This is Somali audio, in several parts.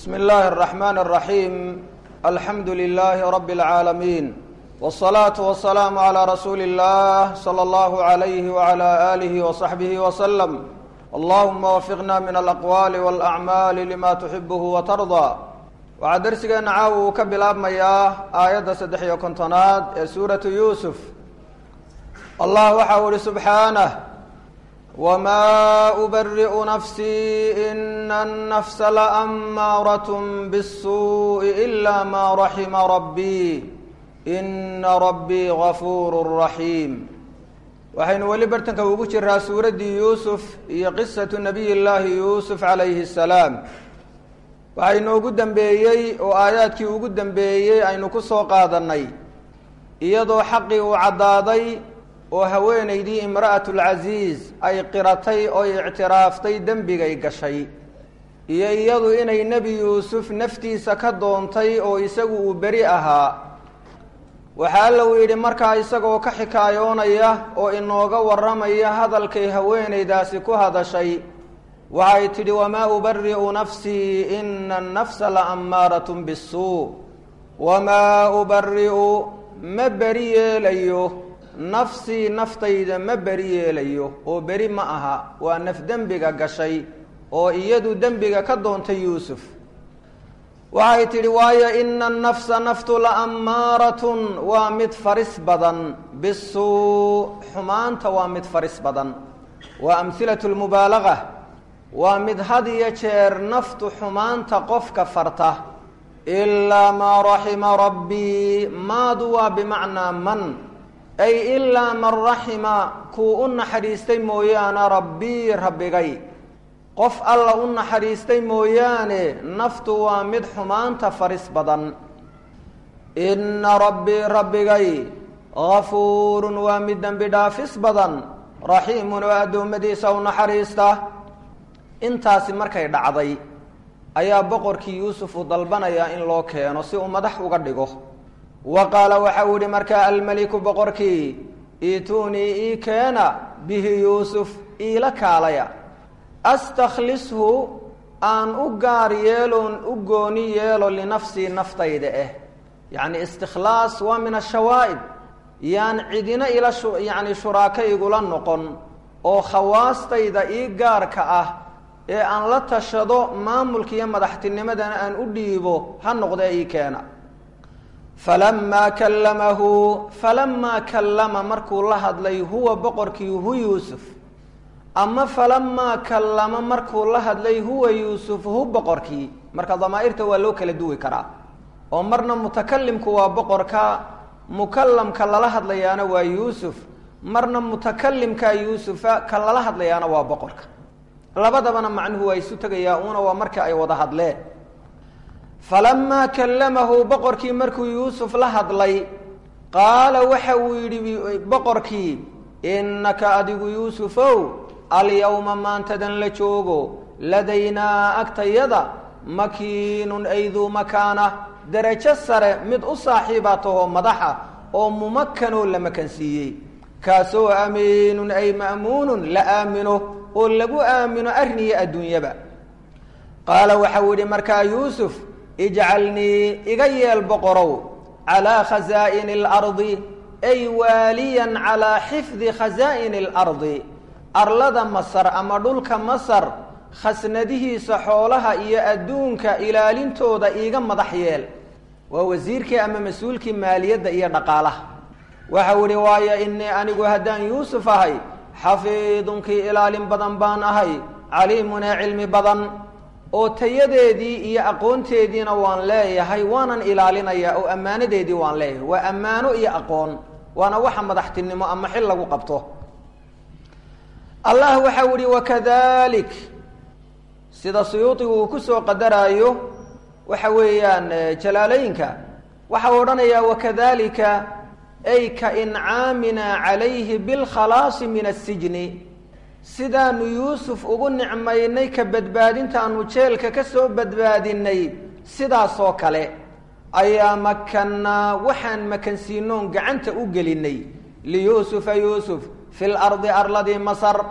بسم الله الرحمن الرحيم الحمد لله رب العالمين والصلاة والسلام على رسول الله صلى الله عليه وعلى آله وصحبه وسلم اللهم وفقنا من الأقوال والأعمال لما تحبه وترضى waxaa darsigeena caawa uu ka bilaabmayaa aayadda saddex iyo kontonaad ee suuratu yuusuf allah waxa uu ihi subxaanah wmaa ubari'u nafsii ina annafsa laamaarat bالsuuءi ila ma raxima rabbii ina rabbii gafuuru raxiim waxaynu weli bartanka ugu jiraa suuraddii yuusuf iyo qisatu nabiy llaahi yuusuf calayhi الsalaam waxaa inoogu dambeeyey oo aayaadkii ugu dambeeyey aynu ku soo qaadannay iyadoo xaqii uu caddaaday oo haweenaydii imra'atulcasiis ay qiratay oy ictiraaftay dembigay gashay iyo iyadu inay nebi yuusuf naftiisa ka doontay oo isagu uu beri ahaa waxaa alla uu yidhi markaa isagoo ka xikaayoonaya oo inooga warramaya hadalkay haweenaydaasi ku hadashay waxay tidhi wamaa ubari'u nafsii ina annafsa la ammaarat bisuu wamaa ubari'u ma beri yeelayo nafsii naftayda ma beri yeelayo oo beri ma aha waa naf dembiga gashay oo iyadu dembiga ka doontay yuusuf waxay tidhi waayo ina annafsa naftu la ammaaratun waa mid faris badan bisuu xumaanta waa mid faris badan waa amhilatu lmubaalaga waa mid had iyo jeer naftu xumaanta qofka farta ilaa maa raxima rabbii maadu waa bimacnaa man ay ilaa man raxima kuu u naxariistay mooyaane rabbii rabbigay qof alla u naxariistay mooyaane naftu waa mid xumaanta faris badan inna rabbii rabbigay gafuurun waa mid dembi dhaafis badan raxiimun oo addoommadiisa u naxariista intaasi markay dhacday ayaa boqorkii yuusuf uu dalbanayaa in loo keeno si uu madax uga dhigo wa qaala waxa uu yihi markaa almeliku boqorkii iituunii ii keena bihi yuusuf iila kaalaya astakhlishu aan u gaar yeeloon u gooni yeelo linafsii naftayda ah yacni istikhlaas waa min ashawaa'ib yaan cidina ila yani shuraako igula noqon oo khawaastayda ii gaarka ah ee aan la tashado maamulka iyo madaxtinimadana aan u dhiibo ha noqdee ii keena falamaa kallamahu falamaa kallama markuu la hadlay huwa boqorkii hu yuusuf ama falamaa kallama markuu la hadlay huwa yuusuf hu boqorkii marka damaa'irta waa loo kala duwi karaa oo marna mutakalimku waa boqorka mukallamka lala hadlayaana waa yuusuf marna mutakalimka yuusufa ka lala hadlayaana waa boqorka labadabana macnuhu waa isu tegayaa uuna waa marka ay wada hadleen falamaa kallamahu boqorkii markuu yuusuf la hadlay qaala waxa uu yidhi boqorkii innaka adigu yuusufow alyawma maantadan la joogo ladaynaa agtayada makiinun ayduu makaana derajo sare mid u saaxiibaa tahoo madaxa oo mumakanoo la makansiiyey kaasoo amiinun ay ma'muunun la aamino oo lagu aamino arniya adduunyaba qaala waxau yidhi markaa yuusuf ijcalnii iga yeel boqorow calaa khasaa'ini alardi ay waaliyan calaa xifdi khasaa'ini alardi arlada masar ama dhulka masar khasnadihiisa xoolaha iyo adduunka ilaalintooda iiga madax yeel waa wasiirkii ama mas-uulkii maaliyadda iyo dhaqaalaha waxau idhi waayo innii anigu haddaan yuusuf ahay xafiidunkii ilaalin badan baan ahay caliimun ee cilmi badan oo tayadeedii iyo aqoonteediina waan leeyahay waanan ilaalinayaa oo ammaanadeedii waan leeyahay waa ammaano iyo aqoon waana waxa madaxtinimo ama xil lagu qabto allah waxau ihi wakadalik sida suyuudigu uu ku soo qadaraayo waxa weeyaan jalaalooyinka waxau odhanayaa wakadalika ay ka incaamina calayhi bilkhalaasi min asijni sidaanu yuusuf ugu nicmaynay ka badbaadintaanu jeelka ka soo badbaadinay sidaasoo kale ayaa makannaa waxaan makansiinoon gacanta u gelinay liyuusufa yuusuf fi lardi arladii masar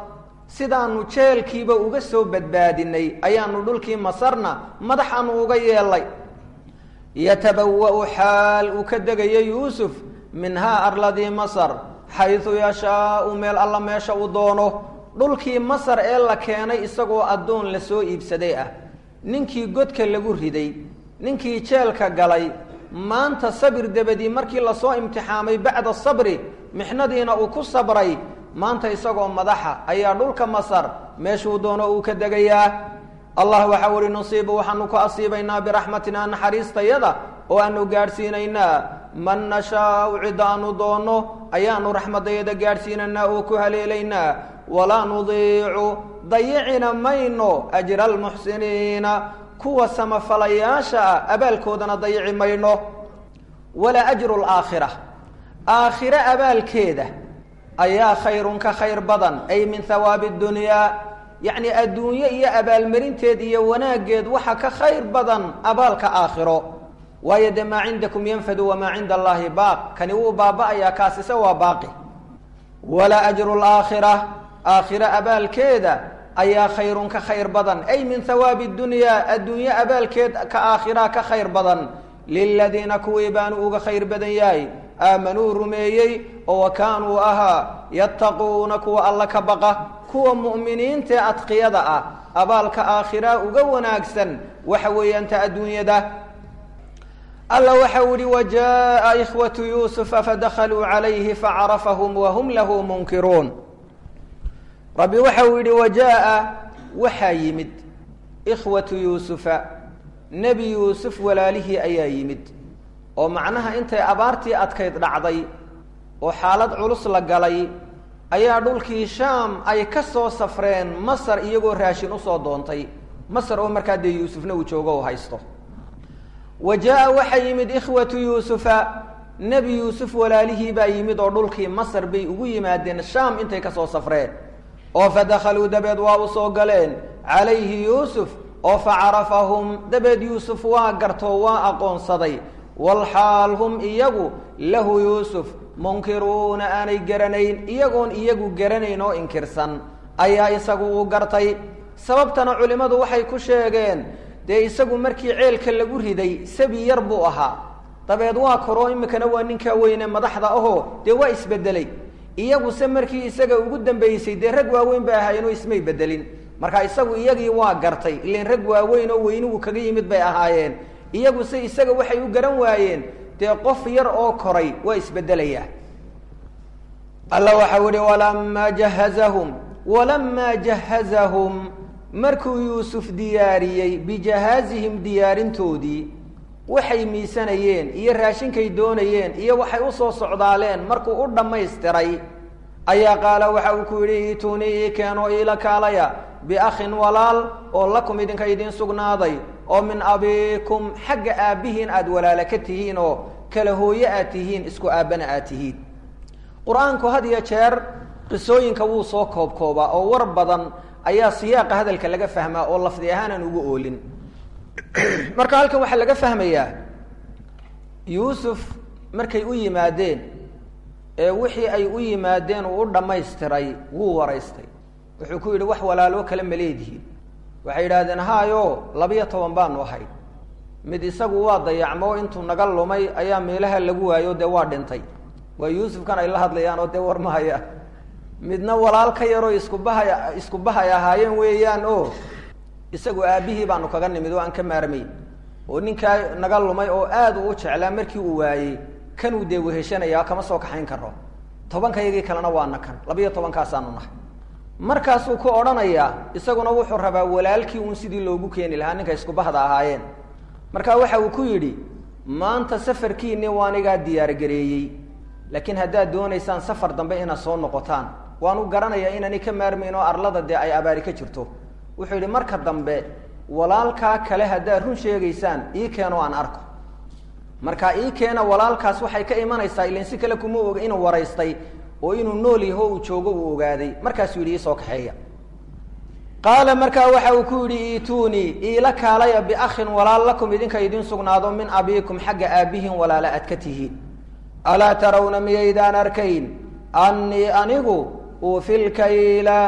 sidaanu jeelkiiba uga soo badbaadinay ayaanu dhulkii masarna madax aanu uga yeelay yatabawa'u xaal uu ka degayo yuusuf minhaa arladii masar xaydu yashaau meel alla meesha uu doono dhulkii masar ee la keenay isagoo addoon lasoo iibsaday ah ninkii godka lagu riday ninkii jeelka galay maanta sabir dabadii markii lasoo imtixaamay bacda sabri mixnadiina uu ku sabray maanta isagoo madaxa ayaa dhulka masar meeshuu doono uu ka degayaa allah waxaa uhi nusiibu waxaanu ku asiibaynaa biraxmatina naxariistayada oo aanu gaadhsiinaynaa man nashaau cid aanu doonno ayaanu raxmadayada gaadhsiinaynaa oo ku haleelaynaa walaa nudiicu dayicina mayno ajra almuxsiniina kuwa samafalayaasha ah abaalkoodana dayici mayno walaa ajru laakhira aakhire abaalkeeda ayaa khayrun ka khayr badan ay min hawaabi dunyaa yacni adduunye iyo abaalmarinteed iyo wanaaggeed waxa ka khayr badan abaalka aakhiro waayo dee maa cindakum yanfadu wamaa cinda allaahi baaq kani wuu baaba-ayaa kaasise waa baaqi walaa ajru laakhira aakhire abaalkeeda ayaa khayrun ka khayr badan ay min hawaabi dunyaa adduunye abaalkeed ka aakhira ka khayr badan liladiina kuwii baanu uga khayr badan yahay aamanuu rumeeyey oo wa kaanuu ahaa yattaquuna kuwa alla ka baqa kuwa mu'miniintae adqiyada ah abaalka aakhira uga wanaagsan waxa weeyaan ta adduunyada alla waxa u yihi wajaءa ikhwatu yuusufa fadakaluu calayhi facarafahum wahum lahu munkiruun rabbi waxa uu yidhi wajaءa waxaa yimid ikhwatu yuusufa nebi yuusuf walaalihii ayaa yimid oo macnaha intay abaartii adkayd dhacday oo xaalad culus la galay ayaa dhulkii shaam ay ka soo safreen masar iyagoo raashin usoo doontay masar oo markaa dee yuusufna uu joogo u haysto wa jaa-a waxaa yimid ikhwatu yuusufa nebi yuusuf walaalihii baa yimid oo dhulkii masar bay ugu yimaadeen shaam intay ka soo safreen oo fadakhaluu dabeed waa u soo galeen calayhi yuusuf oo facarafahum dabeed yuusuf waa gartoo waa aqoonsaday walxaal hum iyagu lahu yuusuf munkiruuna aanay garanayn iyagoon iyagu garanayn oo inkirsan ayaa isagu u gartay sababtana culimmadu waxay ku sheegeen dee isagu markii ceelka lagu riday sabi yar buu ahaa dabeed waa koroo imikana waa ninkaa weyne madaxda ahoo dee waa isbedelay iyaguse markii isaga ugu dambeysay dee rag waaweyn bay ahaayeenoo ismay bedelin marka isagu iyagii waa gartay ilan rag waaweyn oo weynigu kaga yimid bay ahaayeen iyaguse isaga waxay u garan waayeen dee qof yar oo koray waa isbedelayaa alla waxau ihi walamaa jahazahum walamaa jahazahum markuu yuusuf diyaariyey bijahaazihim diyaarintoodii waxay miisanayeen iyo raashinkay doonayeen iyo waxay usoo socdaaleen markuu u dhammaystiray ayaa qaala waxa uu ku yidhi itunii ii keenoo iila kaalaya biakhin walaal oo lakum idinka idiin sugnaaday oo min abiikum xagga aabbihiin aada walaala ka tihiin oo kala hooye aad tihiin isku aabbana aad tihiin qur-aanku had iyo jeer qisooyinka wuu soo koobkoobaa oo war badan ayaa siyaaqa hadalka laga fahmaa oo lafdi ahaanan ugu oolin marka halkan waxaa laga fahmayaa yuusuf markay u yimaadeen ee wixii ay u yimaadeen uu u dhammaystiray wuu waraystay wuxuu ku yidhi wax walaaloo kale ma leedihiin waxay yidhaahdeen haayo labiyo toban baanu ahay mid isagu waa dayacmo intuu naga lumay ayaa meelaha lagu waayo dee waa dhintay waa yuusufkan ay la hadlayaan oo dee war mahaya midna walaal ka yaroo isku bahay isku bahay ahaayeen weeyaan o isagu aabbihii baanu kaga nimid oo aan ka maarmayn oo ninkaa naga lumay oo aad uu u jeclaa markii uu waayey kanuu dee weheshanaya kama soo kaxayn karo tobankayagii kalena waana kan labiyo tobankaasaanu nahay markaasuu ku odhanayaa isaguna wuxuu rabaa walaalkii uun sidii loogu keeni lahaa ninka isku bahda ahaayeen marka waxa uu ku yidhi maanta safarkiini waanigaa diyaargareeyey laakiin haddaad doonaysaan safar dambe inaad soo noqotaan waanu garanayaa inaani ka maarmayn oo arlada dee ay abaari ka jirto wuxuu yidhi marka dambe walaalkaa kale haddaad run sheegaysaan ii keenoo aan arko marka ii keena walaalkaas waxay ka imanaysaa ilan si kale kuma oga inuu waraystay oo inuu nool yaho uu joogo uu ogaaday markaasuu yidhi iisoo kaxeeya qaala markaa waxa uu ku yidhi iitunii iila kaalaya biakhin walaal lakum idinka idiin sugnaado min abiikum xagga aabbihin walaala aad ka tihiin alaa tarawna miyaydaan arkayn annii anigu uufilkayla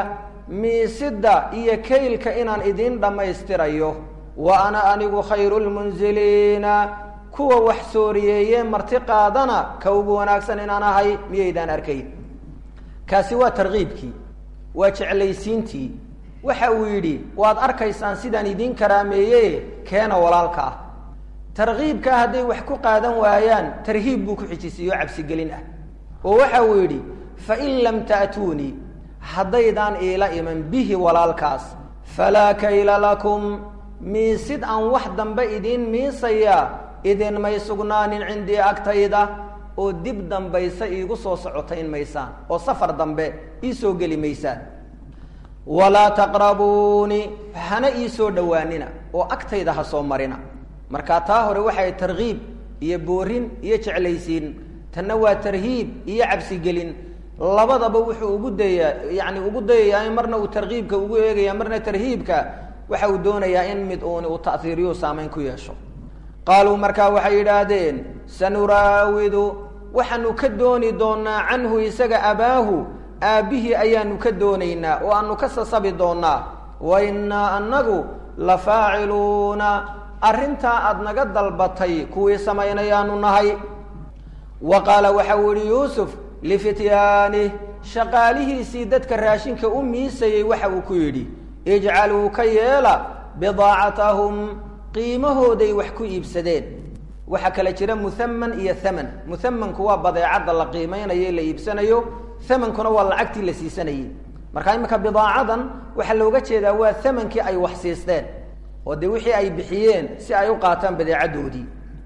miisidda iyo kaylka inaan idiin dhammaystirayo wa ana anigu khayru lmunziliina kuwa wax sooriyeeye marti qaadana ka ugu wanaagsan inaan ahay miyaydaan arkayn kaasi waa tarkiibkii waa jeclaysiintii waxa uu yidhi waad arkaysaan sidaan idiin karaameeye keena walaalka ah tarkiibkaa hadday wax ku qaadan waayaan tarhiib buu ku xijisiiyo cabsigelin ah oo waxa uu yidhi fain lam ta'tuunii haddaydaan iila iman bihi walaalkaas falaa kayla lakum miisid aan wax dambe idiin miisayaa idinmay sugnaanin cindii agtayda oo dib dambaysa iigu soo socotayn maysaan oo safar dambe ii soo geli maysaan walaa taqrabuuni hana ii soo dhowaanina oo agtayda ha soo marina marka taa hore waxay tarkiib iyo boorin iyo jeclaysiin tanna waa tarhiib iyo cabsigelin labadaba wuxuu ugu dayaa yani ugu dayayaa in marna uu tarkiibka ugu eegaya marna tarhiibka waxa uu doonayaa in mid uuni uu ta'hiiriyo saamayn ku yeesho qaaluu markaa waxay yidhaahdeen sanuraawidu waxaanu ka dooni doonaa canhu isaga abaahu aabbihii ayaanu ka doonaynaa oo aanu ka sasabi doonaa wa innaa annagu la faaciluuna arrintaa aada naga dalbatay kuwii samaynayaanu nahay wa qaala waxa uu yihi yuusuf lifityaani shaqaalihiisii dadka raashinka u miisayey waxa uu ku yidhi ijcaluu ka yeela bidaacatahum qiimahooday wax ku iibsadeen waxaa kala jira muhaman iyo haman muhamanku waa badeecadda la qiimeynayo la iibsanayo hamankuna waa lacagtii la siisanayey marka iminka bidaacadan waxaa looga jeedaa waa hamankii ay wax siisteen oo dee wixii ay bixiyeen si ay u qaataan badeecadoodii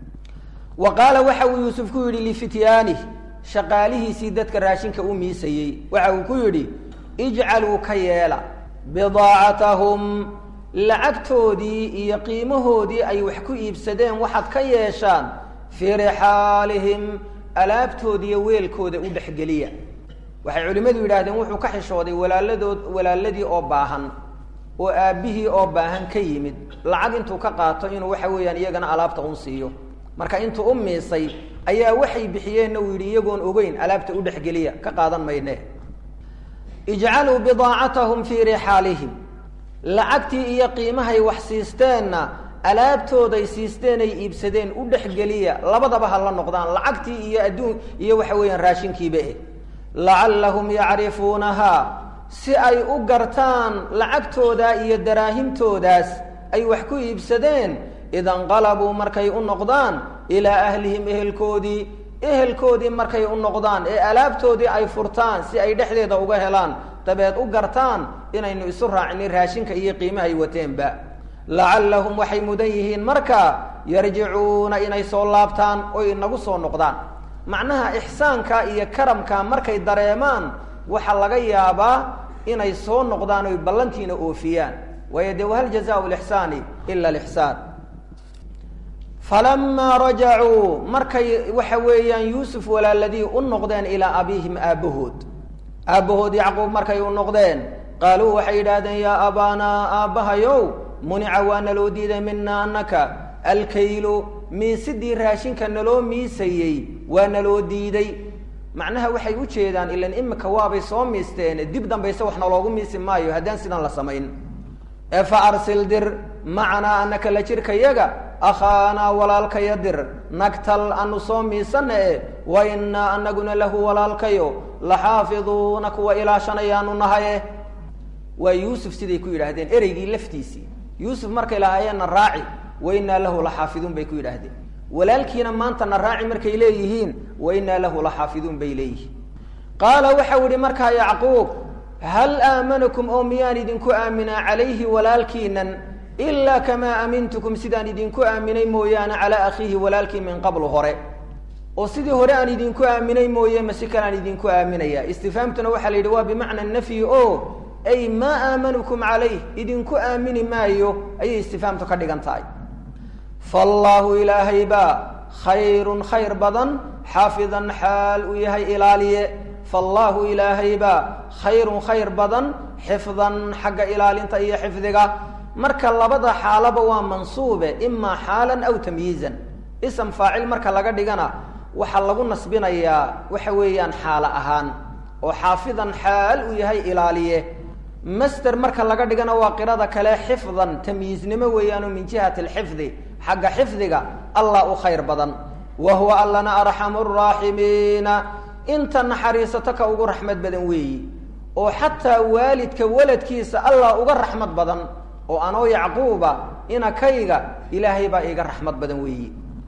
wa qaala waxa uu yuusuf ku yidhi lifityaani shaqaalihiisii dadka raashinka u miisayey waxa uu ku yidhi ijcaluu ka yeela bidaacatahum lacagtoodii iyo qiimahoodii ay wax ku iibsadeen waxaad ka yeeshaan fii rixaalihim alaabtoodiiyo weelkooda u dhexgeliya waxay culimmadu yidhahdeen wuxuu ka xishooday walaaladood walaaladii oo baahan oo aabbihii oo baahan ka yimid lacag intuu ka qaato inuu waxa weeyaan iyagana alaabta un siiyo marka intuu u miisay ayaa waxay bixiyeenna uu yidhi iyagoon ogeyn alaabta u dhexgeliya ka qaadan mayne ijcaluu bidaacatahum fii rixaalihim lacagtii iyo qiimahay wax siisteenna alaabtooday siisteenay iibsadeen u dhexgeliya labadaba ha la noqdaan lacagtii iyo adduun iyo waxa weeyaan raashinkiiba eh lacallahum yacrifuunahaa si ay u gartaan lacagtooda iyo daraahimtoodaas ay wax ku iibsadeen idanqalabuu markay u noqdaan ilaa ahlihim ehelkoodii ehelkoodii markay u noqdaan ee alaabtoodii ay furtaan si ay dhexdeeda uga helaan dabeed u gartaan inaynu isu raacinin raashinka iyo qiimahay wateenba lacallahum waxay mudan yihiin markaa yarjicuuna inay soo laabtaan oy inagu soo noqdaan macnaha ixsaanka iyo karamka markay dareemaan waxaa laga yaabaa inay soo noqdaan oy ballantiina oofiyaan waayo dee wahal jazaau lixsaani ila lixsaan falamaa rajacuu markay waxa weeyaan yuusuf walaaladii u noqdeen ilaa abiihim aabbahood aabbahood yacquub markay u noqdeen qaaluu waxay yidhaahdeen yaa abaanaa aabbahayow munica waa naloo diiday mina anaka alkaylu miisidii raashinka naloo miisayey waa naloo diiday macnaha waxay u jeedaan ilan imika waabay soo miisteen dib dambayse wax naloogu miisi maayo haddaan sidan la samayn ee fa arsil dir macanaa anaka la jirkayaga akhaanaa walaalkaya dir nagtal anu soo miisana e wa innaa anaguna lahu walaalkayo laxaafiduuna kuwa ilaashanayaanu nahaye waa yuusuf siday ku yidhaahdeen ereygii laftiisii yuusuf markay lahaayeenna raaci wa innaa lahu laxaafiduun bay ku yidhaahdeen walaalkiina maanta na raaci markay leeyihiin wa innaa lahu laxaafiduun bay leeyihiin qaala waxau ihi markaa yacquub hal aamanakum oo miyaan idinku aaminaa calayhi walaalkiinan ilaa kamaa aamintukum sidaan idinku aaminay mooyaane calaa akhiihi walaalkii min qablu hore oo sidii hore aan idinku aaminay mooye masi kalaan idinku aaminaya istifaamtuna waxaa la yidhi waa bimacna nafyi o ay maa aamanukum calayh idinku aamini maayo ayay istifaamtu ka dhigan tahay faallaahu ilaahay baa khayrun khayr badan xaafidan xaal uu yahay ilaaliye faallaahu ilaahay baa khayrun khayr badan xifdan xagga ilaalinta iyo xifdiga marka labada xaalaba waa mansuube imaa xaalan aw tamyiizan ism faacil marka laga dhigana waxaa lagu nasbinayaa waxa weeyaan xaalo ahaan oo xaafidan xaal uu yahay ilaaliye master marka laga dhigana waa qirada kale xifdan tamyiiznimo weeyaano min jihati alxifdi xagga xifdiga allah u khayr badan wa huwa allana arxamu raaximiina inta naxariisato ka ugu raxmad badan weeyi oo xataa waalidka waladkiisa allah uga raxmad badan oo anoo yacquuba inakayga ilaahay baa iiga raxmad badan weeyi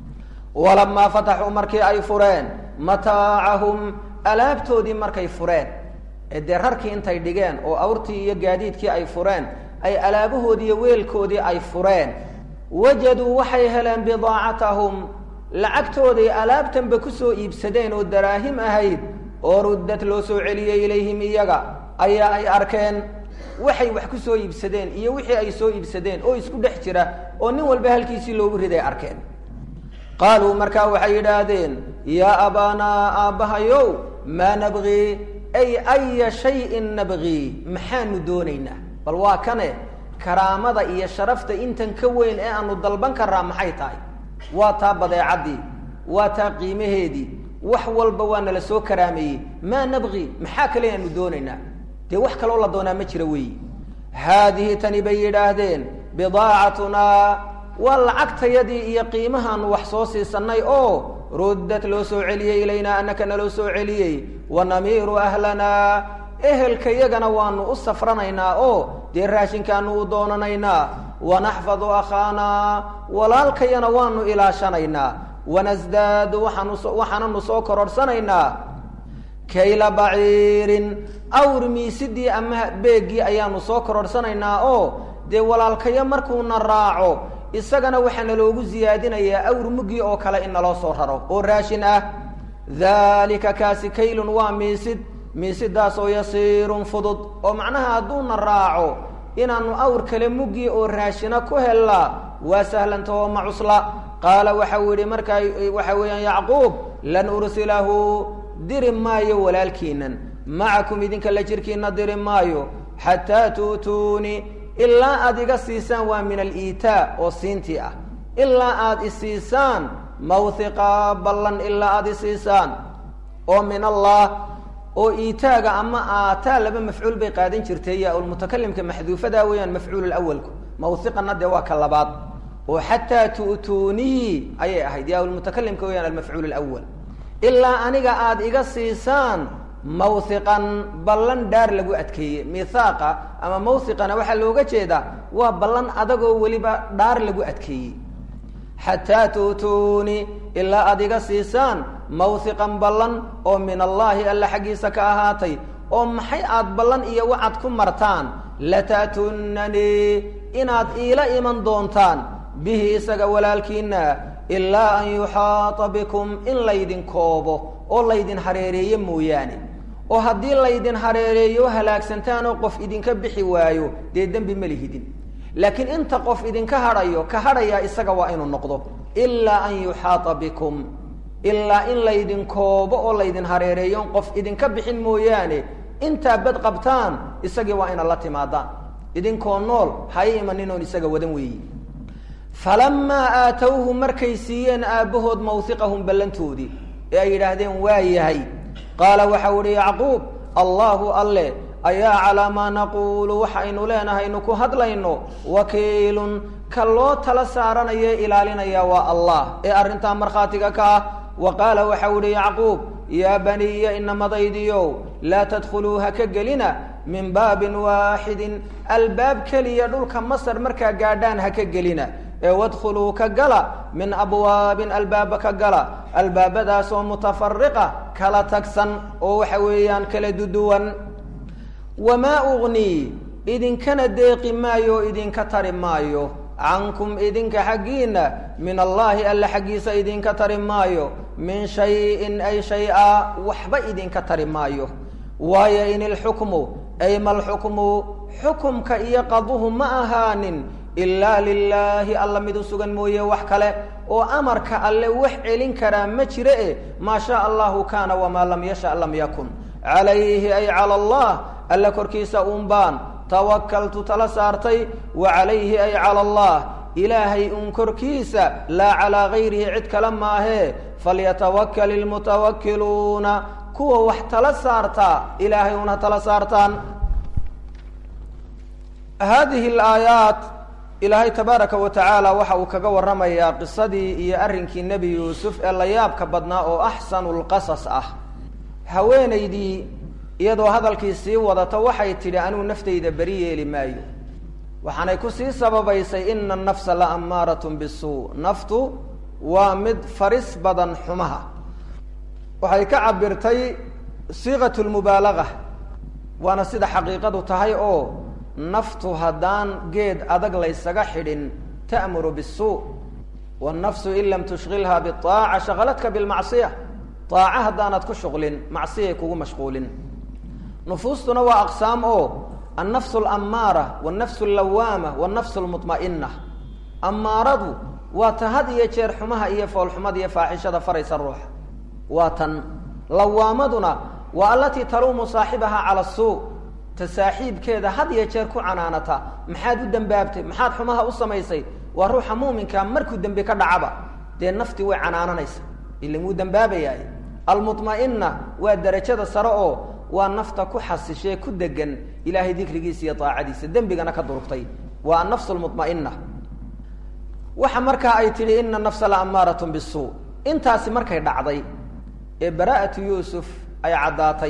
walamaa fataxuu markii ay fureen mataacahum alaabtoodii markay fureen ee dee rarkii intay dhigeen oo awrtii iyo gaadiidkii ay fureen ay alaabahoodii iyo weelkoodii ay fureen wajaduu waxay heleen bidaacatahum lacagtooday alaabtanba kusoo iibsadeen oo daraahim ahayd oo ruddad loo soo celiyey ilayhim iyaga ayaa ay arkeen waxay wax ku soo iibsadeen iyo wixii ay soo iibsadeen oo isku dhex jira oo nin walba halkiisii loogu riday arkeen qaaluu markaa waxay yidhaahdeen yaa abaanaa aabbahayow maa nabgii ay aya shayin nabgii maxaanu doonaynaa bal waa kane karaamada iyo sharafta intan ka weyn ee aanu dalban karaa maxay tahay waa taa badeecaddii waa taa qiimaheedii wax walba waa nala soo karaameeyey maa nabgi maxaa kale aanu doonaynaa dee wax kaloo la doonaa ma jira weeyi haadihi tani bay yidhaahdeen bidaacatunaa waa lacagtayadii iyo qiimahaanu wax soo siisanay oo ruddad loo soo celiyey ilaynaa annaka naloo soo celiyey wanamiiru ahlanaa ehelkayagana waanu u safranaynaa oo dee raashinkaanu u doonanaynaa wanaxfadu akhaanaa walaalkayana waanu ilaashanaynaa wanasdaadu waaanu waxaananu soo kororhsanaynaa kayla baciirin awr miisidii ama beeggii ayaanu soo kororhsanaynaa oo dee walaalkayo markuuna raaco isagana waxaa naloogu siyaadinayaa awr muggii oo kale in naloo soo raro oo raashin ah daalika kaasi kaylun waa miisid miisidaas oo yasiirun fudud oo macnaha hadduuna raaco inaanu awr kale muggii oo raashina ku hellaa waa sahlanta oo ma cusla qaala waxau yidhi markaa waxa weeyaan yacquub lan ursilahu diri maayo walaalkiinan macakum idinka la jirkiina diri maayo xataa tu'tuunii ilaa aada iga siisaan waa min aliitaa oo siintii ah ilaa aada isiisaan mawhiqa ballan ilaa aada isiisaan oo min allah oo iitaaga ama aataa laba mafcuul bay qaadan jirtay yaa ulmutakalimka maxduufada weeyaan mafcuul awalku mawhiqana dee waa ka labaad oo xataa tu'tuunihi ayay ahayd yaa ulmutakalimka weyaan almafcuul alawal ilaa aniga aada iga siisaan mawhiqan ballan dhaar lagu adkeeye mihaaqa ama mawhiqana waxaa looga jeedaa waa ballan adagoo weliba dhaar lagu adkeeyey xataa tu'tuuni ilaa aada iga siisaan mawhiqan ballan oo min allaahi alla xaggiisa ka ahaatay oo maxay aada ballan iyo wacad ku martaan lata'tunanii inaad iila iman doontaan bihi isaga walaalkiina ilaa an yuxaata bikum in laydin koobo oo laydin hareereeyo mooyaane oo haddii laydin hareereeyo halaagsantaan oo qof idinka bixi waayo dee dembi ma lihidin laakiin inta qof idinka hadhayo ka hadhayaa isaga waa inuu noqdo ilaa an yuxaata bikum ilaa in laydin koobo oo laydin hareereeyo on qof idinka bixin mooyaane intaa bad qabtaan isagii waa inaad la timaadaan idinkoo nool hay imaninoon isaga wadan weeyi falamaa aatowhu markay siiyeen aabbahood mawhiqahum ballantoodii ee ay yidhaahdeen waa yahay qaala waxau ihi yacquub allaahu alle ayaa calaa maa naquulu waxaynu leenahaynu ku hadlayno wakiilun ka loo tala saaranayo ilaalinaya waa allah ee arrintaa markhaatiga ka ah wa qaala waxau ihi yacquub yaa baniya inamadaydiyow laa tadkhuluu ha ka gelina min baabin waaxidin albaab keliya dhulka masar markaa gaadhaan ha ka gelina ee wadkhuluu ka gala min abwaabin albaaba ka gala albaabadaasoo mutafariqa kala tagsan oo waxa weeyaan kala duduwan wamaa ugnii idinkana deeqi maayo o idinka tari maayo cankum idinka xaggiina min allaahi alla xaggiisa idinka tari maayo min shayin ay shay-a waxba idinka tari maayo waayo in ilxukmu ay malxukmu xukumka iyo qaduhu ma ahaanin ilaa lilaahi alla mid u sugan mooye wax kale oo amarka alle wax celin karaa ma jire e maa shaa allahu kaana wamaa lam yasha lam yakun calayhi ay cala allah alla korkiisa uun baan tawakaltu tala saartay wa calayhi ay cala allah ilaahay uun korkiisa laa calaa gayrihi cid kale maahee falyatawakal ilmutawakkiluuna kuwa wax tala saartaa ilaahay una tala saartaan hadihi alaayaat ilaahay tabaaraka wa tacaala waxa uu kaga warramayaa qisadii iyo arrinkii nebi yuusuf ee la yaabka badnaa oo axsanu lqasas ah haweenaydii iyadoo hadalkii sii wadata waxay tidhi anuu naftayda beri yeeli maayo waxaanay ku sii sababaysay ina anafsa la ammaaratun bisuu naftu waa mid faris badan xumaha waxay ka cabirtay siiqat lmubaalaga waana sida xaqiiqadu tahay oo naftu haddaan geed adag laysaga xidhin ta'muru bisuu wannafsu in lam tushqilha biaaca shaqaladka bilmacsiya aaca haddaanad ku shuqlin macsiyay kugu mashquulin nufuustuna waa aqsaam oo annafsu alammaara wannafsu allawaama wannafsu lmutma'ina ammaaradu waa ta had iyo jeer xumaha iyo foolxumada iyo faaxishada faraysa ruuxa waa tan lawaamaduna waa alatii taluumu saaxibaha cala suu ta saaxiibkeeda had iyo jeer ku canaanata maxaad u dembaabtay maxaad xumaha u samaysay waa ruuxa muuminkaa markuu dembi ka dhacaba dee nafti way canaananaysa ilan wuu dembaabayaay almutma'ina waa derajada sare oo waa nafta ku xasishee ku degan ilaahay dikrigiisa iyo aacadiisa dembigana ka durugtay waa annafsu lmutma'ina waxa markaa ay tidhi ina nafsa la ammaaratun bisuu intaasi markay dhacday ee baraa'atu yuusuf ay caddaatay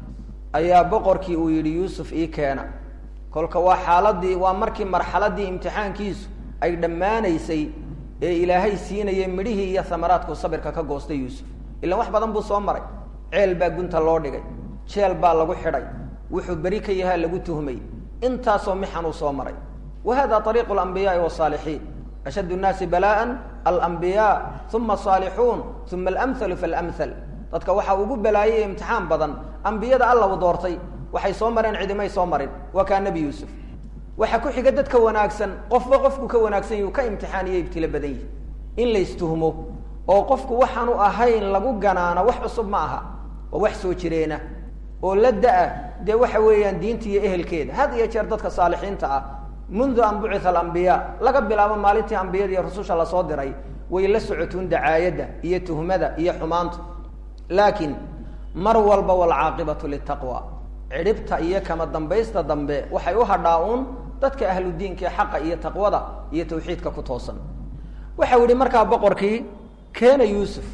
ayaa boqorkii uu yidhi yuusuf ii keena kolka waa xaaladii waa markii marxaladii imtixaankiisu ay dhammaanaysay ee ilaahay siinayay midhihii iyo hamaraadku sabirka ka goostay yuusuf ilaan wax badan buu soo maray ceel baa gunta loo dhigay jeel baa lagu xidhay wuxuu beri ka yahaa lagu tuhmay intaasoo mixan uu soo maray wa hada ariiqu alambiyaai wasaalixiin ashadd nnaasi bala'an alambiyaa uma asaalixuun uma alamhalu faalamhal dadka waxaa ugu balaayay imtixaan badan ambiyada alla u doortay waxay soo mareen cidimay soo marin waa kaa nebi yuusuf waxaa ku xiga dadka wanaagsan qofba qofku ka wanaagsan yahi u ka imtixaaniyo ibtilo badan yihi in laystuhmo oo qofku waxaanu ahayn lagu ganaana wax cusub ma aha waa wax soo jireena oo la da-a dee waxa weeyaan diinta iyo ehelkeeda had iyo jeer dadka saalixiinta ah mundu an bucitha alambiyaa laga bilaabo maalintii ambiyada iyo rususha lasoo diray way la socotuun dacaayadda iyo tuhmada iyo xumaanta laakiin mar walba walcaaqibatu litaqwa cidhibta iyo kama dambaysta dambe waxay u hadhaa uun dadka ahludiinka ee xaqa iyo taqwada iyo tawxiidka ku toosan waxau yihi markaa boqorkii keena yuusuf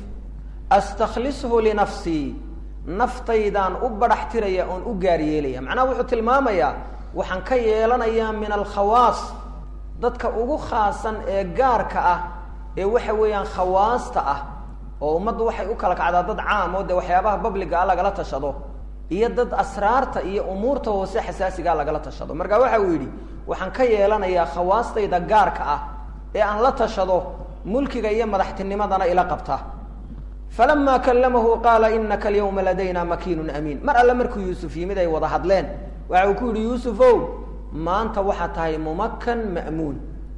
astakhlishu linafsii naftaydaan u badhax tiraya oon u gaar yeelaya macnaha wuxuu tilmaamayaa waxaan ka yeelanayaa min alkhawaas dadka ugu khaasan ee gaarka ah ee waxa weeyaan khawaasta ah oo ummaddu waxay u kala kacdaa dad caam oo dee waxyaabaha babliga ah lagala tashado iyo dad asraarta iyo umuurta hoose xasaasigaa lagala tashado marka waxa uu yidhi waxaan ka yeelanayaa khawaastayda gaarka ah ee aan la tashado mulkiga iyo madaxtinimadana ila qabta falama kallamahu qaala inaka alyawma ladayna makiinun amiin mar alle markuu yuusuf yimid ay wada hadleen waxa uu ku yidhi yuusufow maanta waxaa tahay mumakan ma'muun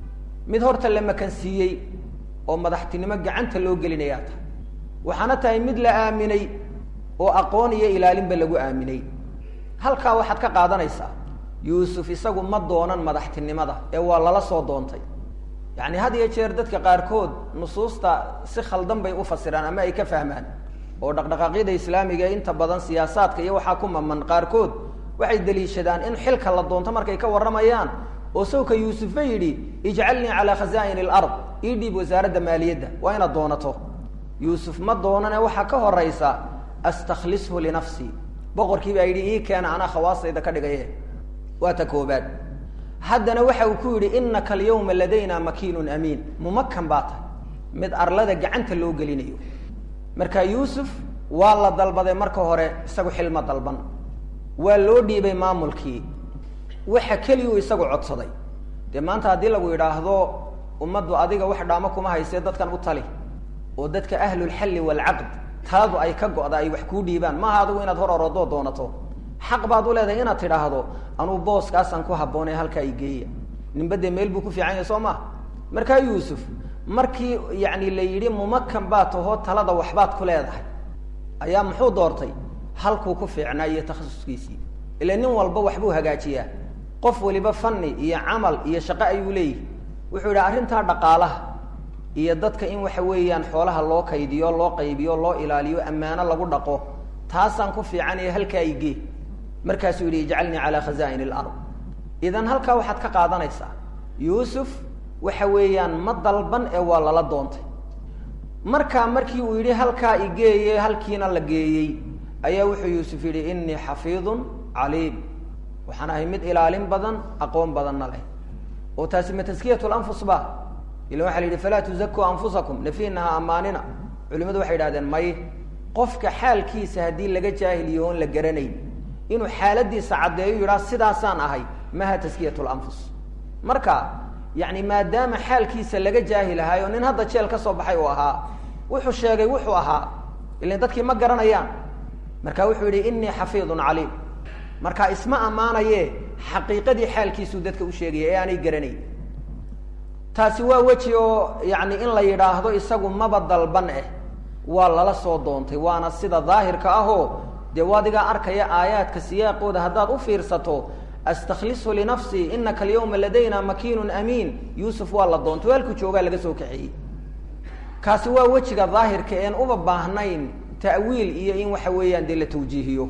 mid horta la makansiiyey oo madaxtinimo gacanta loo gelinayaa tahay waxaana tahay mid la aaminay oo aqoon iyo ilaalinba lagu aaminay halkaa waxaad ka qaadanaysaa yuusuf isagu ma doonan madaxtinimada ee waa lala soo doontay yacni had iyo jeer dadka qaarkood nusuusta si khaldan bay u fasiraan ama ay ka fahmaan oo dhaqdhaqaaqyada islaamiga ee inta badan siyaasaadka iyo waxaa ku maman qaarkood waxay daliishadaan in xilka la doonto markay ka warramayaan oo sawka yuusufba yidhi ijcalnii calaa khazaa'in alard ii dhiib wasaaradda maaliyadda waa inaad doonato yuusuf ma doonane waxaa ka horaysa astakhlishu linafsii boqorkii baa yidhi ii keena anaa khawaastayda ka dhigaye waa ta koobaad haddana waxa uu ku yidhi inaka alyawma ladayna makiinun amiin mumakan baa tahay mid arlada gacanta loo gelinayo marka yuusuf waa la dalbaday marka hore isagu xilma dalban waa loo dhiibay maamulkii waxa keliyuu isagu codsaday dee maanta haddii lagu yidhaahdo ummaddu adiga wax dhaamo kuma haysee dadkan u tali oo dadka ahlulxalli waalcaqd taladu ay ka go'da ay wax kuu dhiibaan maaha adigu inaad hor orodoo doonato xaq baad u leedahay inaad tidhaahdo anuu booskaasaan ku habboonay halkaa i geeya ninba dee meel buu ku fiican yahay soo maha markaa yuusuf markii yacni la yidhi mumakan baa tahoo talada waxbaad ku leedahay ayaa muxuu doortay halkuu ku fiicnaa iyo takhasuskiisii ila nin walba waxbuu hagaajiyaa qof waliba fanni iyo camal iyo shaqo ayuu leeyihi wuxuu yidhi arrintaa dhaqaalaha iyo dadka in waxa weeyaan xoolaha loo kaydiyo loo qaybiyo loo ilaaliyo ammaano lagu dhaqo taasaan ku fiicanaya halkaa igee markaasuu yidhi ijcalnii calaa khazaa'in alard idan halkaa waxaad ka qaadanaysaa yuusuf waxa weeyaan ma dalban ee waa lala doontay markaa markii uu yidhi halkaa igeeye halkiina la geeyey ayaa wuxuu yuusuf yidhi inii xafiidun caliim waxaan ahay mid ilaalin badan aqoon badanna leh oo taasi ma taskiyat lanfus ba ila waxa la yidhi falaa tuzakuu anfusakum nafiinaha amaanina culimadu waxay idhahdeen may qofka xaalkiisa haddii laga jaahiliyo oon la garanayn inuu xaaladiisa caddeeyo yidhaa sidaasaan ahay maha taskiyat lanfus marka yani maadaama xaalkiisa laga jaahilahaayo nin hadda jeel ka soo baxay uu ahaa wuxuu sheegay wuxuu ahaa ilan dadkii ma garanayaan marka wuxuu yidhi inii xafiidun caliim marka isma ammaanaye xaqiiqadii xaalkiisuu dadka u sheegaya ee aanay garanayn taasi waa weji oo yani in la yidhaahdo isagu maba dalban eh waa lala soo doontay waana sida daahirka ahoo dee waadigaa arkaya aayaadka siyaaqooda haddaad u fiirsato astaklisu linafsii inaka alyawma ladayna makiinun amiin yuusuf waa la doontay halku joogaa laga soo kaxeeyey kaasi waa wejiga daahirka een uba baahnayn ta'wiil iyo in waxa weeyaan dee la tawjiihiyo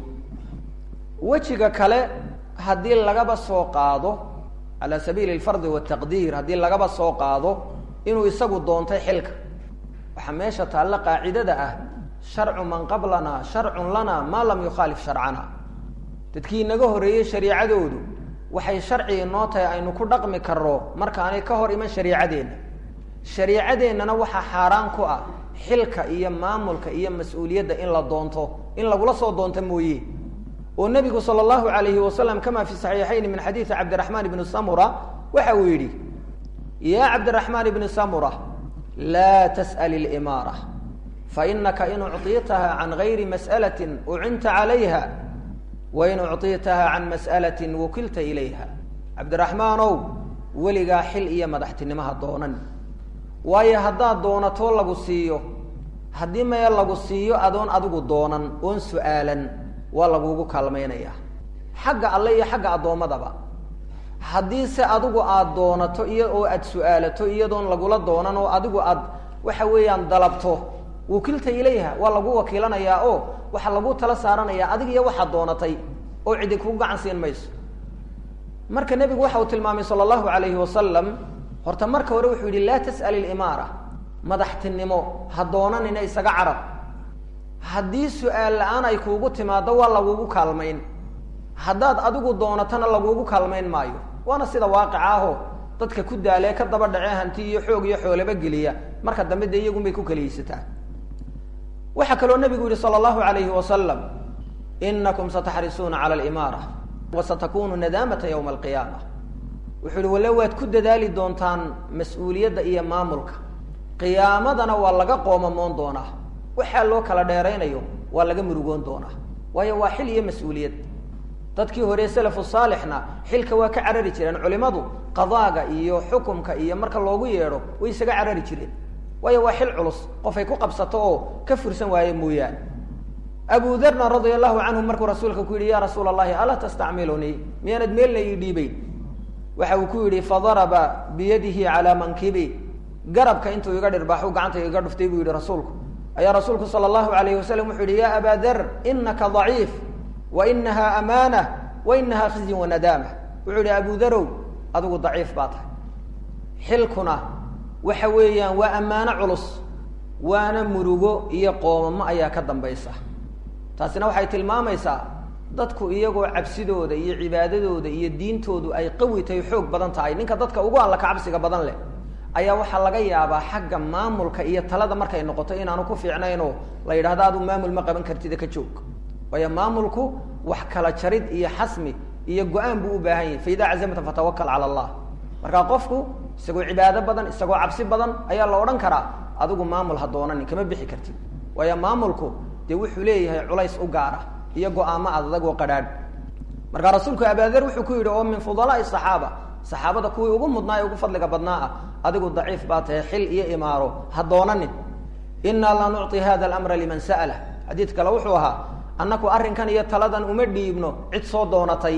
wejiga kale haddii lagaba soo qaado cala sabiili alfardi wataqdiir haddii lagaba soo qaado inuu isagu doontay xilka waxaa meesha taalla qaacidada ah sharcu man qablana sharcun lana maa lam yukhaalif sharcana dadkii inaga horreeyey shariicadoodu waxay sharci inoo tahay aynu ku dhaqmi karno markaanay ka hor iman shariicadeenna shariicadeennana waxaa xaaraan ku ah xilka iyo maamulka iyo mas-uuliyadda in la doonto in lagula soo doonto mooye oo nebigu sala allahu alayhi wasalam kama fi saxiixayn min xadiidi cabdiraxmaan ibni samura waxa uu yidhi ya cabdiraxmaan ibni samura laa tas'al ilimaara fainaka in ucطitaha can gayri mas'alati ucinta calayha wain ucطitaha can mas'alati wukilta ilayha cabdiraxmaanow weligaa xil iyo madaxtinimaha doonan waayo haddaad doonatoo lagu siiyo haddii mee lagu siiyo adoon adigu doonan oon su-aalan waa lagugu kaalmaynayaa xagga alle iyo xagga addoommadaba haddii se adigu aada doonato iyo oo aada su-aalato iyadoon lagula doonan oo adigu aad waxa weeyaan dalabto wukilta ilayha waa lagu wakiilanayaa oo waxaa lagu tala saaranayaa adig iyo waxaad doonatay oo cidi kugu gacan siin mayso marka nebigu waxa uu tilmaamay sala allahu alayhi wasalam horta marka hore wuxuu yidhi laa tas'al ilimaara madaxtinimo ha doonanina isaga carab haddii su-aal la-aan ay kuugu timaado waa lagugu kaalmayn haddaad adigu doonatana lagugu kaalmayn maayo waana sida waaqica aho dadka ku daalee ka daba dhacee hanti iyo xoog iyo xoolaba geliya marka dambe dee iyagunbay ku kaliyeysataa waxaa kaloo nabigu yihi sala allahu alayhi wasalam inakum sataxrisuuna cala alimaara wa satakunu nadaamata yowma alqiyaama wuxuu yihi walle waad ku dadaali doontaan mas-uuliyadda iyo maamulka qiyaamadana waa laga qoomamoon doonaa waxaa loo kala dheeraynayo waa laga murugoon doonaa waayo waa xil iyo mas-uuliyad dadkii hore salafu saalixna xilka waa ka carari jireen culimadu qadaaga iyo xukumka iyo marka loogu yeedho way isaga carari jireen waayo waa xil culus qofay ku qabsato oo ka fursan waaye mooyaane abu darna radia allahu canhu markuu rasuulka ku yidhi ya rasuula allahi alaa tastacmilunii miyaanad meelna ii dhiibeyn waxa uu ku yidhi fadaraba biyadihi calaa mankibi garabka intuu iga dhirbaaxu gacanta iga dhuftay buu yihi rasuulku ayaa rasuulku sala allahu alayh wasalam wuxuu yihi ya aba dar inaka daciif wa inaha amaana wa inaha khizyun wanadaama wuxuu yihi abu darow adigu daciif baa tahay xilkuna waxa weeyaan waa ammaano culus waana murugo iyo qoomamo ayaa ka dambaysa taasina waxay tilmaamaysaa dadku iyagoo cabsidooda iyo cibaadadooda iyo diintoodu ay qawi tahay xoog badan tahay ninka dadka ugu alla ka cabsiga badan leh ayaa waxaa laga yaabaa xagga maamulka iyo talada markay noqoto inaanu ku fiicnaynoo la yidhahdo adu maamul ma qaban kartida ka joog waayo maamulku wax kala jarid iyo xasmi iyo go-aan buu u baahan yahay fa idaa cazamta fatawakal cala allah markaa qofku isagoo cibaado badan isagoo cabsi badan ayaa la odhan karaa adigu maamul ha doonanin kama bixi kartid waayo maamulku dee wuxuu leeyahay culays u gaara iyo go-aamo adag oo qadhaadh markaa rasuulku abaader wuxuu ku yidhi oo min fudalaai saxaaba saxaabada kuwii ugu mudnaa ee ugu fadliga badnaa ah adigu daciif baa tahay xil iyo imaaro ha doonanin inaa la nucطi hada alamra liman sa'lah xadiid kale wuxuu ahaa annaku arrinkan iyo taladan uma dhiibno cid soo doonatay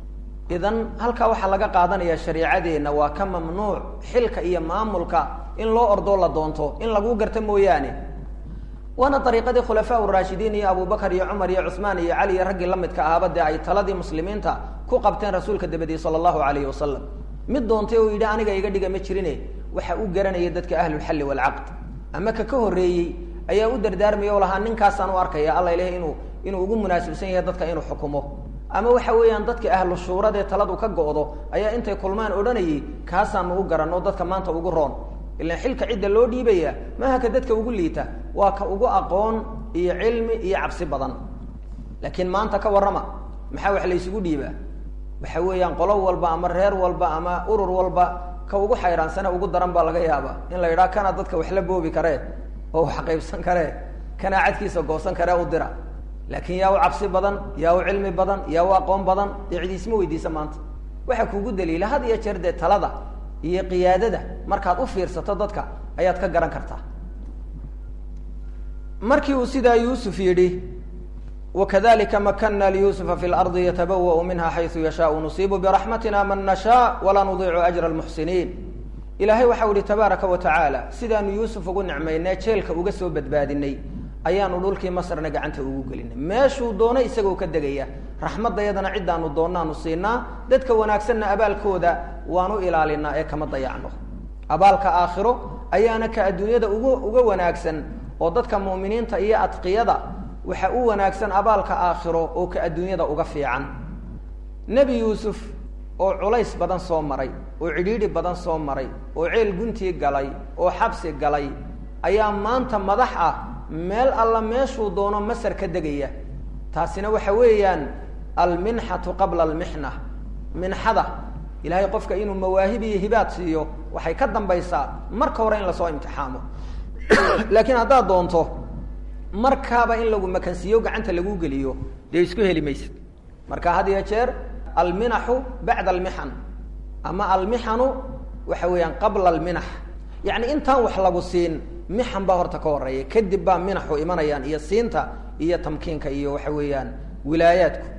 idan halkaa waxaa laga qaadanaya shariicadeenna waa ka mamnuuc xilka iyo maamulka in loo ordoo la doonto in lagu garta mooyaane waana dariiqadii khulafaa uraashidiin iyo abubakar iyo cumar iyo cuhmaan iyo cali iyo raggii la midka ahaaba dee ay taladii muslimiinta ku qabteen rasuulka dabadii sala allahu alayhi wasalam mid doontay oo yidhi aniga iga dhiga ma jirine waxa u garanaya dadka ahlulxalli waalcaqd ama ka ka horreeyey ayaa u dardaarmaya o lahaa ninkaasaan u arkaya alla ilahay inuu inuu ugu munaasibsan yahay dadka inuu xukumo ama waxa weeyaan dadka ahlu shuuradee taladu ka go'do ayaa intay kulmaan odhanayay kaasaanu u garanno dadka maanta ugu roon ilaan xilka cidda loo dhiibaya maaha ka dadka ugu liita waa ka ugu aqoon iyo cilmi iyo cabsi badan laakiin maanta ka warrama maxaa wax laysugu dhiibaa waxa weeyaan qolo walba ama reer walba ama urur walba ka ugu xayraansane ugu daran baa laga yaabaa in la yidhaha kana dadka wax la boobi karee oo wax qaybsan karee kanaa cadkiisa goosan karee u dira laakiin yaa u cabsi badan yaa u cilmi badan yaa u aqoon badan dee cidiisma weydiisa maanta waxaa kuugu daliila had iyo jeer dee talada iyo qiyaadada markaad u fiirsato dadka ayaad ka garan kartaa markii uu sidaa yuusuf yidhi wakadalika makana liyusufa fi lardi yatabawa'u minha xaysu yashaau nusiibu biraxmatina man nashaa walaa nudiicu ajra almuxsiniin ilaahay waxau ihi tabaaraka wa tacaala sidaanu yuusuf ugu nicmaynay jeelka uga soo badbaadinay ayaanu dhulkii masrna gacanta ugu gelinay meeshuu doono isagoo ka degaya raxmaddayadana ciddaanu doonaanu siinaa dadka wanaagsanna abaalkooda waanu ilaalinaa ee kama dayacno abaalka aakhiro ayaana ka adduunyada ugu uga wanaagsan oo dadka mu'miniinta iyo adqiyada waxa u wanaagsan abaalka aakhiro oo ka adduunyada uga fiican nebi yuusuf oo culays badan soo maray oo cidhiidhi badan soo maray oo ceel guntii galay oo xabsi galay ayaa maanta madax ah meel alla meeshuu doono masar ka degaya taasina waxa weeyaan alminxatu qabla almixna minxada ilahay qofka inuu mawaahib iyo hibaad siiyo waxay ka dambaysaa marka hore in lasoo imtixaamo laakiin haddaad doonto markaaba in lagu makansiiyo gacanta lagu geliyo dee isku heli maysid marka had iyo jeer alminaxu bacda almixan ama almixanu waxa weeyaan qabla alminax yacni intaan wax lagu siin mixan baa horta ka horeeya kadib baa minaxu imanayaan iyo siinta iyo tamkiinka iyo waxa weeyaan wilaayaadku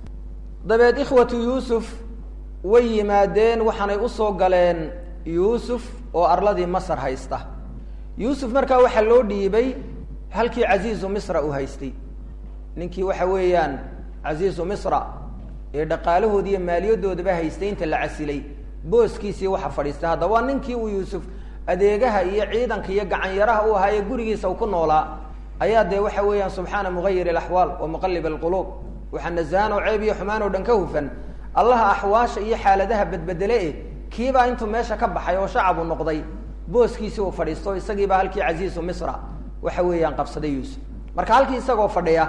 dabeed ikhwatu yuusuf way yimaadeen waxaanay usoo galeen yuusuf oo arladii masar haysta yuusuf markaa waxaa loo dhiibay halkii casiizu misra uu haystay ninkii waxa weeyaan casiizu misra ee dhaqaalahoodi iyo maaliyadoodaba haystay inta la casilay booskiisii waxa fadhiistay hadda waa ninkii uu yuusuf adeegaha iyo ciidanka iyo gacanyaraha u ahaa ee gurigiisa u ku noolaa ayaa dee waxa weeyaan subxaana mugayir alaxwaal wa muqalib alquluub waxaa nasahan oo ceeb iyo xumaan oo dhan ka hufan allaha axwaasha iyo xaaladaha bedbedele eh kiibaa intuu meesha ka baxay oo shacabu noqday booskiisii uu fadhiisto isagiibaa halkii casiizu misra waxa weeyaan qabsaday yuusuf marka halkii isagoo fadhiya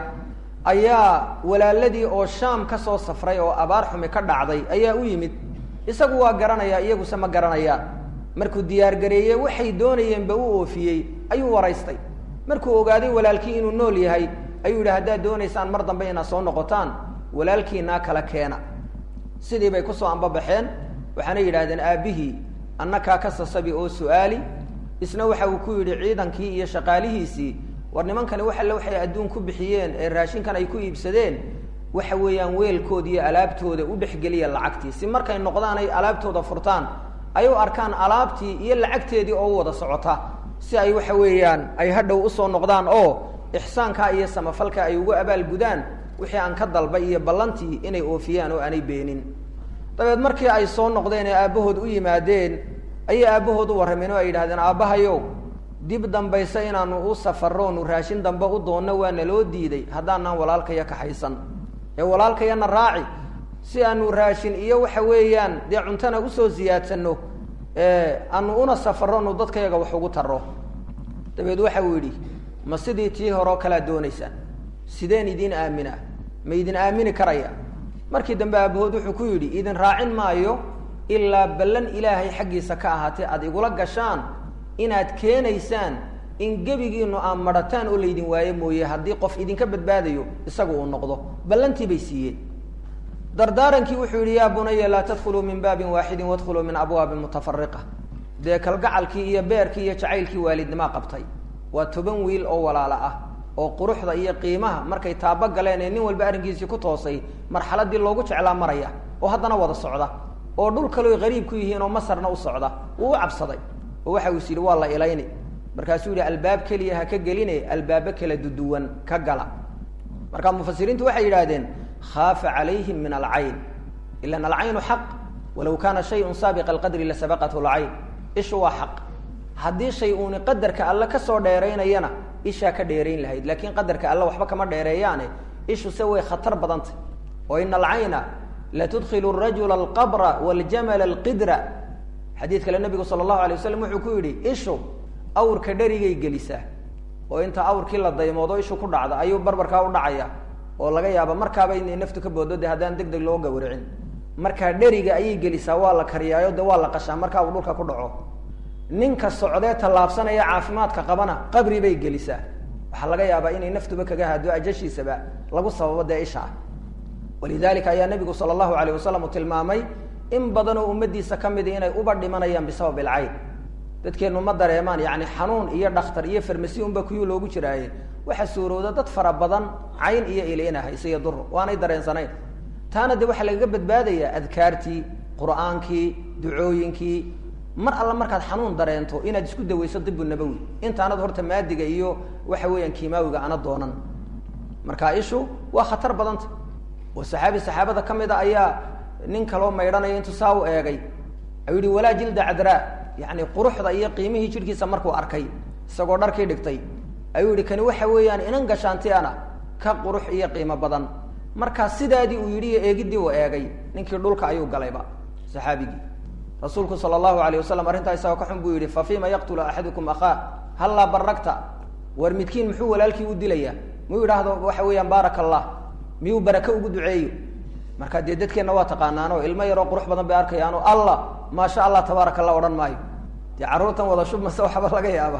ayaa walaaladii oo shaam ka soo safray oo abaar xumi ka dhacday ayaa u yimid isagu waa garanaya iyaguse ma garanayaan markuu diyaargareeyey waxay doonayeenba u oofiyey ayuu waraystay markuu ogaaday walaalkii inuu nool yahay ayuu yidhi haddaad doonaysaan mar dambe inaad soo noqotaan walaalkiinaa kala keena sidii bay kusoo ambabaxeen waxaana yidhahdeen aabbihii annakaa ka sasabi oo su-aali isna waxa uu ku yidhi ciidankii iyo shaqaalihiisii war nimankani wax alle waxay adduun ku bixiyeen ee raashinkan ay ku iibsadeen waxa weeyaan weelkooda iyo alaabtooda u dhexgeliya lacagtii si markay noqdaan ay alaabtooda furtaan ay u arkaan alaabtii iyo lacagteedii oo u wada socota si ay waxa weeyaan ay hadhow usoo noqdaan oo ixsaankaa iyo samafalka ay ugu abaalgudaan wixii aan ka dalbay iyo ballantii inay oofiyaan oo aanay beenin dabeed markii ay soo noqdeen ee aabbahood u yimaadeen ayay aabbahood u warrameen oo ay yidhahdeen aabbahayow dib dambayse inaanu u safarro nu raashin dambe u doonno waa naloo diiday haddaanaan walaalkaya kaxaysan ee walaalkayana raaci si aanu raashin iyo waxa weeyaan dee cuntana usoo siyaadsanno aanu una safarro nu dadkayaga wax ugu tarro dabeed waxa uu yidhi ma sidii tii hore oo kalea doonaysaan sideen idin aaminaa ma idin aamini karaya markii dambe aabahood wuxuu ku yidhi idin raacin maayo ilaa ballan ilaahay xaggiisa ka ahaatee aada igula gashaan inaad keenaysaan in gebigiinu aan madhataan oo laydin waayo mooye haddii qof idinka badbaadayo isagu uu noqdo ballantii bay siiyeen dardaarankii wuxuu yidhi yaa bunaya laa tadkhuluu min baabin waaxidin wadkhuluu min abwaabin mutafariqa dee kalgacalkii iyo beerkii iyo jacaylkii waalidnimaa qabtay waa toban wiil oo walaalo ah oo quruxda iyo qiimaha markay taabo galeen ee nin walba arrinkiisii ku toosay marxaladii loogu jeclaa maraya oo haddana wada socda oo dhul kaleo qariib ku yihiin oo masarna u socda wuu u cabsaday oo waxa uu is yidhi waa la ilayni markaasuu yihi albaab keliya ha ka geline albaabo kala duduwan ka gala marka mufasiriintu waxay yidhahdeen khaafa calayhim min alcayn ilan alcaynu xaq walow kaana shayun saabiqa alqadri lasabaqathu lcayn ishu waa xaq haddii shay uuni qadarka alle kasoo dheeraynayana ishaa ka dheerayn lahayd laakiin qadarka alle waxba kama dheereeyaane ishu se way khatar badantay oo ina alcayna latudkilu rajula alqabra waljamala alqidra xadiid kale nabigu sala allahu alay wasalam wuxuu ku yidhi ishu awrka dherigay gelisaa oo inta awrkii la daymoodo ishu ku dhacda ayuu barbarkaa u dhacaya oo laga yaaba markaaba inay naftu ka boodo de haddaan deg deg loo gawracin markaa dheriga ayay gelisaa waa la kariyaayo de waa la qashaa markaa uu dhulka ku dhaco ninka socdee tallaabsanaya caafimaadka qabana qabri bay gelisaa waxaa laga yaabaa inay naftuba kaga hado ajashiisaba lagu sababo dee ishaa walidalika ayaa nabigu sala allahu alayh wasalam uu tilmaamay in badanoo ummadiisa ka midi inay uba dhimanayaan bisabab ilcayn dadkeenu ma dareemaan yani xanuun iyo dhakhtar iyo farmasi unba kuyuu loogu jiraaye waxaa suurooda dad fara badan cayn iyo ilina hayse iyo dur waanay dareensanayn taana de waxaa lagaga badbaadayaa adkaartii qur'aankii ducooyinkii mar alla markaad xanuun dareento inaad isku daweyso dibu nabowi intaanad horta maadiga iyo waxa weeyaan kimaawiga ana doonan marka ishu waa khatar badanta oo saxaabi saxaabada ka mid a ayaa nin kaloo maydhanaya intuu saa u eegay ayuu yihi walaa jilda cadraa yani quruxda iyo qiimihii jidhkiisa markuu arkay isagoo dharkii dhigtay ayuu yihi kani waxa weeyaan inan gashaanti ana ka qurux iyo qiimo badan markaa sidaadii uu yidhi iyo eegiddii uu eegay ninkii dhulka ayuu galayba saxaabigii rasuulku sala allahu alayh wasalam arrintaa isagoo ka xun buu yihi fa fima yaqtulu axadukum akhaa hallaa baragta war midkiin muxuu walaalkii u dilayaa muu yidhaahdo waxa weeyaan baaraka allah miyuu barake ugu duceeyo marka dee dadkeenna waa taqaanaano ilmo yaroo qurux badan bay arkayaano allah maasha allah tabaaraka allah odhan maayo dee carruurtan wada shubmase waxba laga yaaba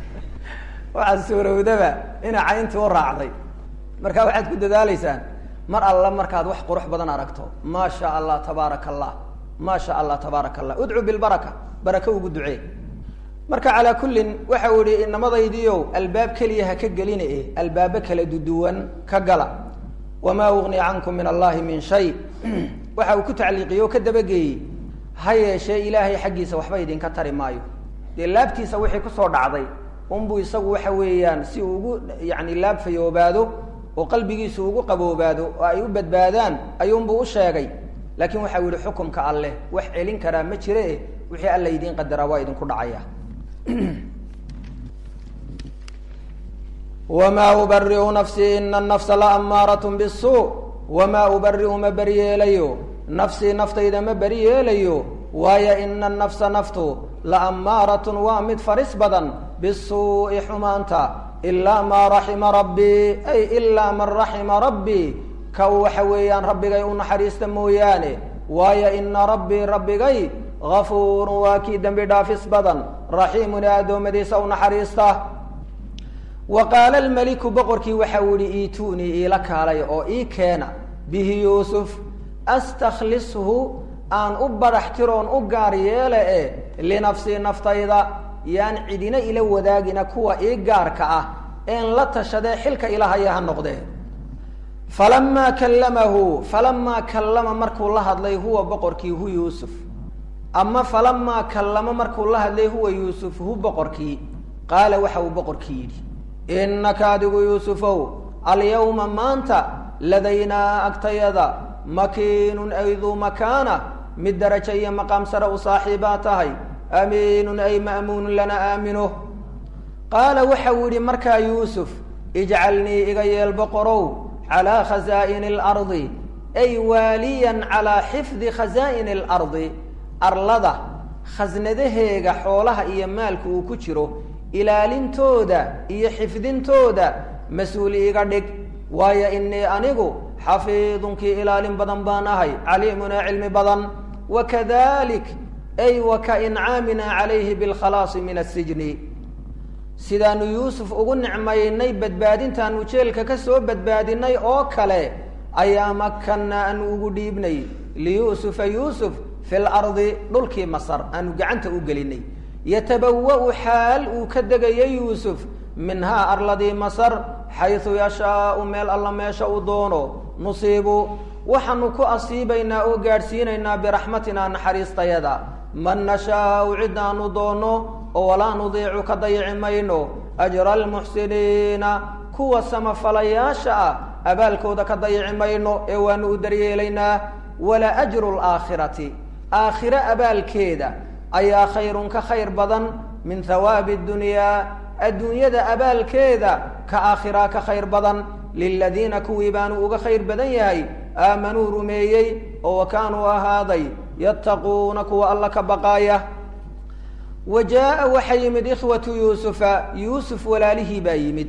waxaad suurowdaba ina cayntii u raacday marka waxaad ku dadaaleysaan mar alla markaad wax qurux badan aragto maa sha allah tabaaraka allah maa sha allah tabaaraka allah udcu bilbaraka barake ugu ducee marka calaa kullin waxa u ihi inamadaydiiow albaab keliya ha ka gelina e albaabo kala duduwan ka gala wamaa ugni cankum min allahi min shay waxa uu ku tacliiqiyey oo ka dabageeyey ha yeeshee ilaahay xaggiisa waxba idinka tari maayo dee laabtiisa wixii kusoo dhacday unbuu isagu waxa weeyaan si uu ugu yani laab fayoobaado oo qalbigiisu ugu qaboobaado oo ay u badbaadaan ayuunbuu u sheegay laakiin waxa u yihi xukumka alleh wax celin karaa ma jire e wixii alla idiin qadaraa waa idinku dhacaya wma ubariu nafsii ina nafsa laamaarat bisu wamaa ubariu ma beri yeelayo nafsii naftayda ma beri yeelayo waayo ina nafsa naftu laamaaratun waa mid faris badan bisuu'i xumaanta ilaa maa raxima rabbii ay ilaa man raxima rabbii ka waxa weeyaan rabbigay u naxariista mooyaane waayo ina rabbii rabbigay gafuurun waa kii dembi dhaafis badan raxiimun ee addoommadiisa u naxariista wa qaala almeliku boqorkii waxa uu yihi iituunii iila kaalay oo ii keena bihi yuusuf astakhlishu aan u barax tiroon u gaar yeele e linafsii naftayda yaan cidina ila wadaagina kuwa ii gaarka ah een la tashadee xilka ilahaya ha noqdee falamaa kallamahu falamaa kallama markuu la hadlay huwa boqorkii hu yuusuf ama falamaa kallama markuu la hadlay huwa yuusuf hu boqorkii qaala waxa uu boqorkii yidhi innaka adigu yuusufow alyawma maanta ladaynaa agtayada makiinun ay duu makaana mid darajo iyo maqaam sare u saaxiibaa tahay amiinun ay ma'muunun lana aamino qaala waxa uu yidhi markaa yuusuf ijcalnii iga yeel boqorow calaa khasaa'ini alardi ay waaliyan calaa xifdi khasaa'ini alardi arlada khasnadaheega xoolaha iyo maalka uu ku jiro ilaalintooda iyo xifdintooda mas-uul iiga dhig waayo inii anigu xafiidunkii ilaalin badan baan ahay caliimun ee cilmi badan wakadalik ay wa ka incaamina calayhi bilkhalaasi min asijni sidaanu yuusuf ugu nicmaynay badbaadintaanu jeelka ka soo badbaadinay oo kale ayaa makanna aanu ugu dhiibnay liyuusufa yuusuf fi lardi dhulkii masar aanu gacanta u gelinay yatabawa-u xaal uu ka degayo yuusuf minhaa arladii masar xaysu yashaau meel alla meesha uu doono nusiibu waxaanu ku asiibaynaa oo gaadhsiinaynaa biraxmatinaa naxariistayada man nashaau cidaanu doono oo walaa nudiicu ka dayici mayno ajra almuxsiniina kuwa samafalayaasha ah abaalkooda ka dayici mayno ee waanu u daryeelaynaa wala ajru laakhirati aakhire abaalkeeda ayaa khayrun ka khayr badan min hawaabi dunyaa adduunyada abaalkeeda ka aakhiraa ka khayr badan liladiina kuwii baanu uga khayr badan yahay aamanuu rumeeyey oo wa kaanuu ahaaday yattaquuna kuwa alla ka baqaaya wa jaa-a waxaa yimid ikhwatu yuusufa yuusuf walaalihii baa yimid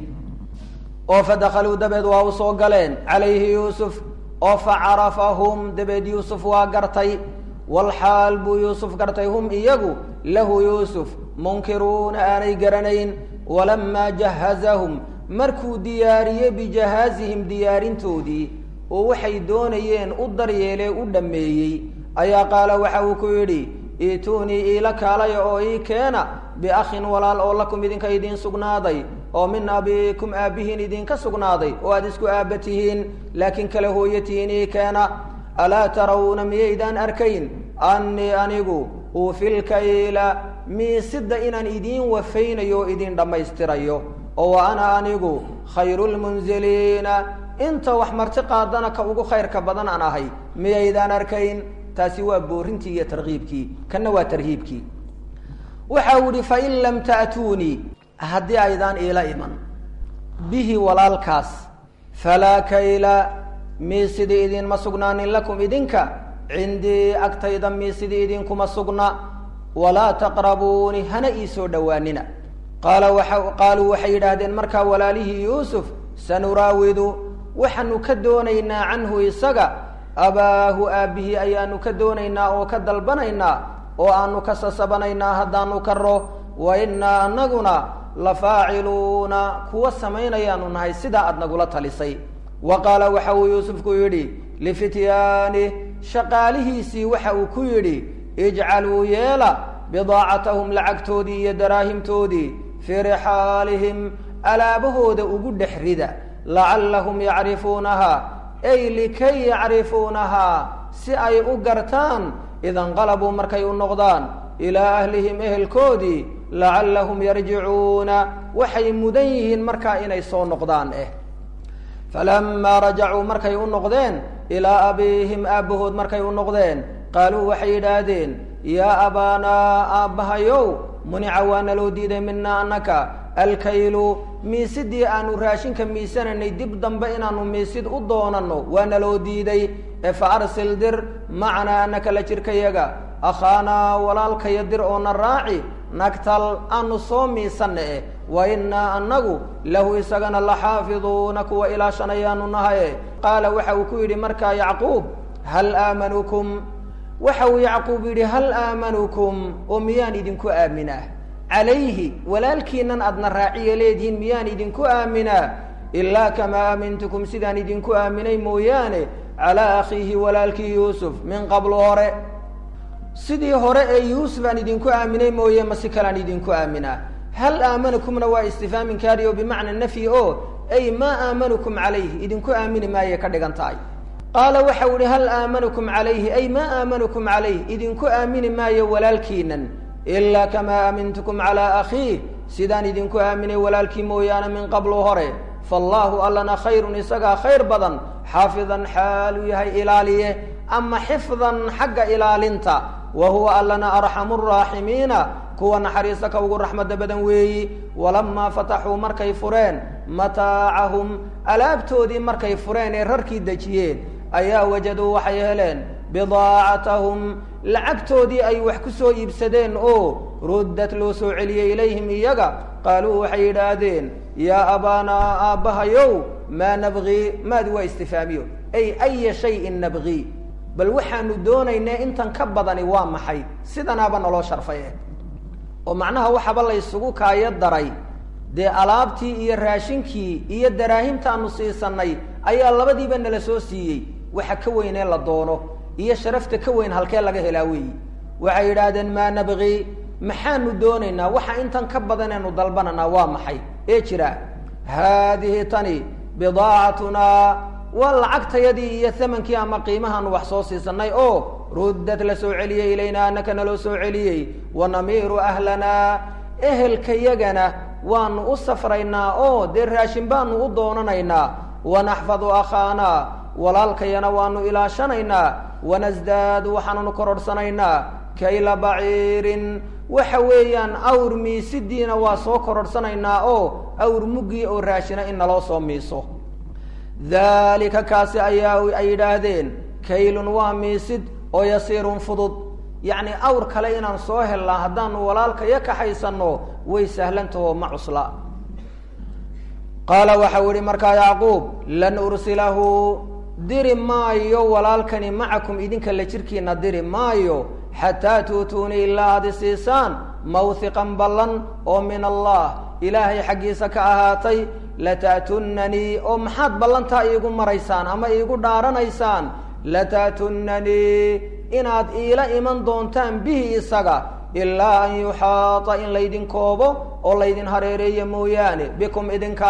oo fadakaluu dabeed waa u soo galeen calayhi yuusuf oo facarafahum dabeed yuusuf waa gartay walxaal buu yuusuf gartay hum iyagu lahu yuusuf munkiruuna aanay garanayn walamaa jahazahum markuu diyaariyey bijahaazihim diyaarintoodii oo waxay doonayeen u daryeelee u dhammeeyey ayaa qaala waxa uu ku yidhi iituunii iila kaalaya oo ii keena biakhin walaal oo lakum idinka idiin sugnaaday oo min abiikum aabbihiin idinka sugnaaday oo aada isku aabba tihiin laakiin kala hooyo tihiin ii keena alaa tarawna miyaydaan arkayn annii anigu uufilkayla miisida inaan idiin wafaynayo oo idiin dhammaystirayo oo wa ana anigu khayru lmunziliina inta wax marti qaadana ka ugu khayrka badan aan ahay miyaydaan arkayn taasi waa boorintii iyo tarkiibkii kanna waa tarhiibkii waxa uu yihi fain lam ta'tuunii haddii aydaan iila iman bihi walaalkaas falaa kayla miisidii idinma sugnaanin lakum idinka cindii agtayda miisidii idinkuma sugna walaa taqrabuuni hana ii soo dhowaanina qaala waa qaaluu waxay yidhaahdeen markaa walaalihii yuusuf sanuraawidu waxaanu ka doonaynaa canhu isaga abaahu aabbihii ayaanu ka doonaynaa oo ka dalbanaynaa oo aanu ka sasabanaynaa haddaanu karo wa innaa anaguna la faaciluuna kuwa samaynayaanu nahay sidaa aad nagula talisay wa qaala waxa uu yuusufku yidhi lifityaani shaqaalihiisii waxa uu ku yidhi ijcaluu yeela bidaacatahum lacagtoodii iyo daraahimtoodii fii rixaalihim alaabahooda ugu dhex rida lacallahum yacrifuunaha ay likay yacrifuunahaa si ay u gartaan idanqalabuu markay u noqdaan ilaa ahlihim ehelkoodii lacallahum yarjicuuna waxay mudan yihiin markaa inay soo noqdaan eh falamaa rajacuu markay u noqdeen ilaa abiihim aabbahood markay u noqdeen qaaluu waxay yidhaahdeen yaa abaanaa aabbahayow munica waa naloo diiday minaa annaka alkaylu miisidii aanu raashinka miisananay dib dambe inaanu miisid u doonanno waa naloo diiday ee fa arsil dir macanaa annaka la jirkayaga akhaanaa walaalkaya dir oo na raaci nagtal aanu soo miisanna eh wa innaa annagu lahu isagana la xaafiduuna kuwa ilaashanayaanu nahaye qaala waxa uu ku yidhi markaa yacquub hal aamanukum waxa uu yacquub yidhi hal aamanukum oo miyaan idinku aaminaa calayhi walaalkiinan aadna raaciya leedihiin miyaan idinku aaminaa ilaa kamaa aamintukum sidaan idinku aaminay mooyaane calaa akhiihi walaalkii yuusuf min qablu hore sidii hore ee yuusuf aan idinku aaminay mooye ma si kalaan idinku aaminaa hal aamanukumna waa istifhaam inkaari oo bimacna nafyi o ay maa aamanukum calayhi idinku aamini maaye ka dhigan tahay qaala waxa u ihi hal aamanukum calayhi ay maa aamanukum calayh idinku aamini maayo walaalkiinan ilaa kamaa aamintukum calaa akhiih sidaan idinku aaminay walaalkii mooyaane min qablu hore faallaahu allana khayrun isagaa khayr badan xaafidan xaaluu yahay ilaaliye ama xifdan xagga ilaalinta wa huwa allana arxamu raaximiina kuwa naxariista ka ugu raxmadda badan weeyi walamaa fataxuu markay fureen mataacahum alaabtoodii markay fureen ee rarkii dejiyeen ayaa wajaduu waxay heleen bidaacatahum lacagtoodii ay wax ku soo iibsadeen oo ruddat loo soo celiyey ilayhim iyaga qaaluu waxay yidhaahdeen yaa abaanaa aabbahayow maa nabgii maadi waa istifaamiyo ay aya shayin nabgii bal waxaanu doonaynaa intan ka badani waa maxay sidanaaba naloo sharfay eh oo macnaha waxaba la ysugu kaayo daray dee alaabtii iyo raashinkii iyo daraahimtaanu siisanay ayaa labadiiba nala soo siiyey waxa ka weynee la doono iyo sharafta ka weyn halkee laga helaa weeyi waxay yidhaahdeen maa nabgii maxaanu doonaynaa waxa intan ka badanaynu dalbananaa waa maxay ee jira haadihi tani bidaacatunaa waa lacagtayadii iyo thamankii ama qiimahaanu wax soo siisanay oo ruddad la soo celiyey ilaynaa anaka naloo soo celiyey wanamiiru ahlanaa ehelkayagana waanu u safraynaa oo dee raashin baanu u doonanaynaa wanaxfadu akhaanaa walaalkayana waanu ilaashanaynaa wanasdaadu waxaanunu kororhsanaynaa kayla baciirin waxa weeyaan awr miisidiina waa soo kororhsanaynaa oo awr muggii oo raashina in naloo soo miiso daalika kaasi ayaa ay yidhaahdeen kaylun waa miisid oo yasiirun fudud yacni awr kale inaan soo helnaa haddaanu walaalkaya kaxaysanno way sahlantaho ma cusla qaala waxau yihi markaa yacquub lan ursilahu diri maayo walaalkani macakum idinka la jirkiina diri maayo xataa tuutuunii ilaa aad isiisaan mawhiqan ballan oo min allah ilaahay xaggiisa ka ahaatay lata'tunanii oo maxaad ballantaa iigu maraysaan ama iigu dhaaranaysaan lata'tunanii inaad iila iman doontaan bihi isaga ilaa an yuxaata in laydin koobo oo laydin hareereeyo mooyaane bikum idinka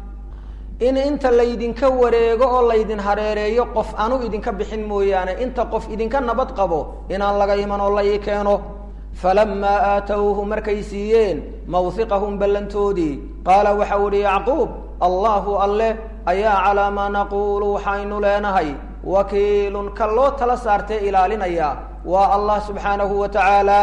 in inta laydinka wareego oo laydin hareereeyo qof anu idinka bixin mooyaane inta qof idinka nabad qabo inaan laga iman oo la ii keeno falamaa aatowhu markay siiyeen mawhiqahum ballantoodii qaala waxau ihi yacquub allahu alleh ayaa calaa maa naquulu waxaynu leenahay wakiilun ka loo tala saartee ilaalinaya waa allah subxaanahu wa tacaala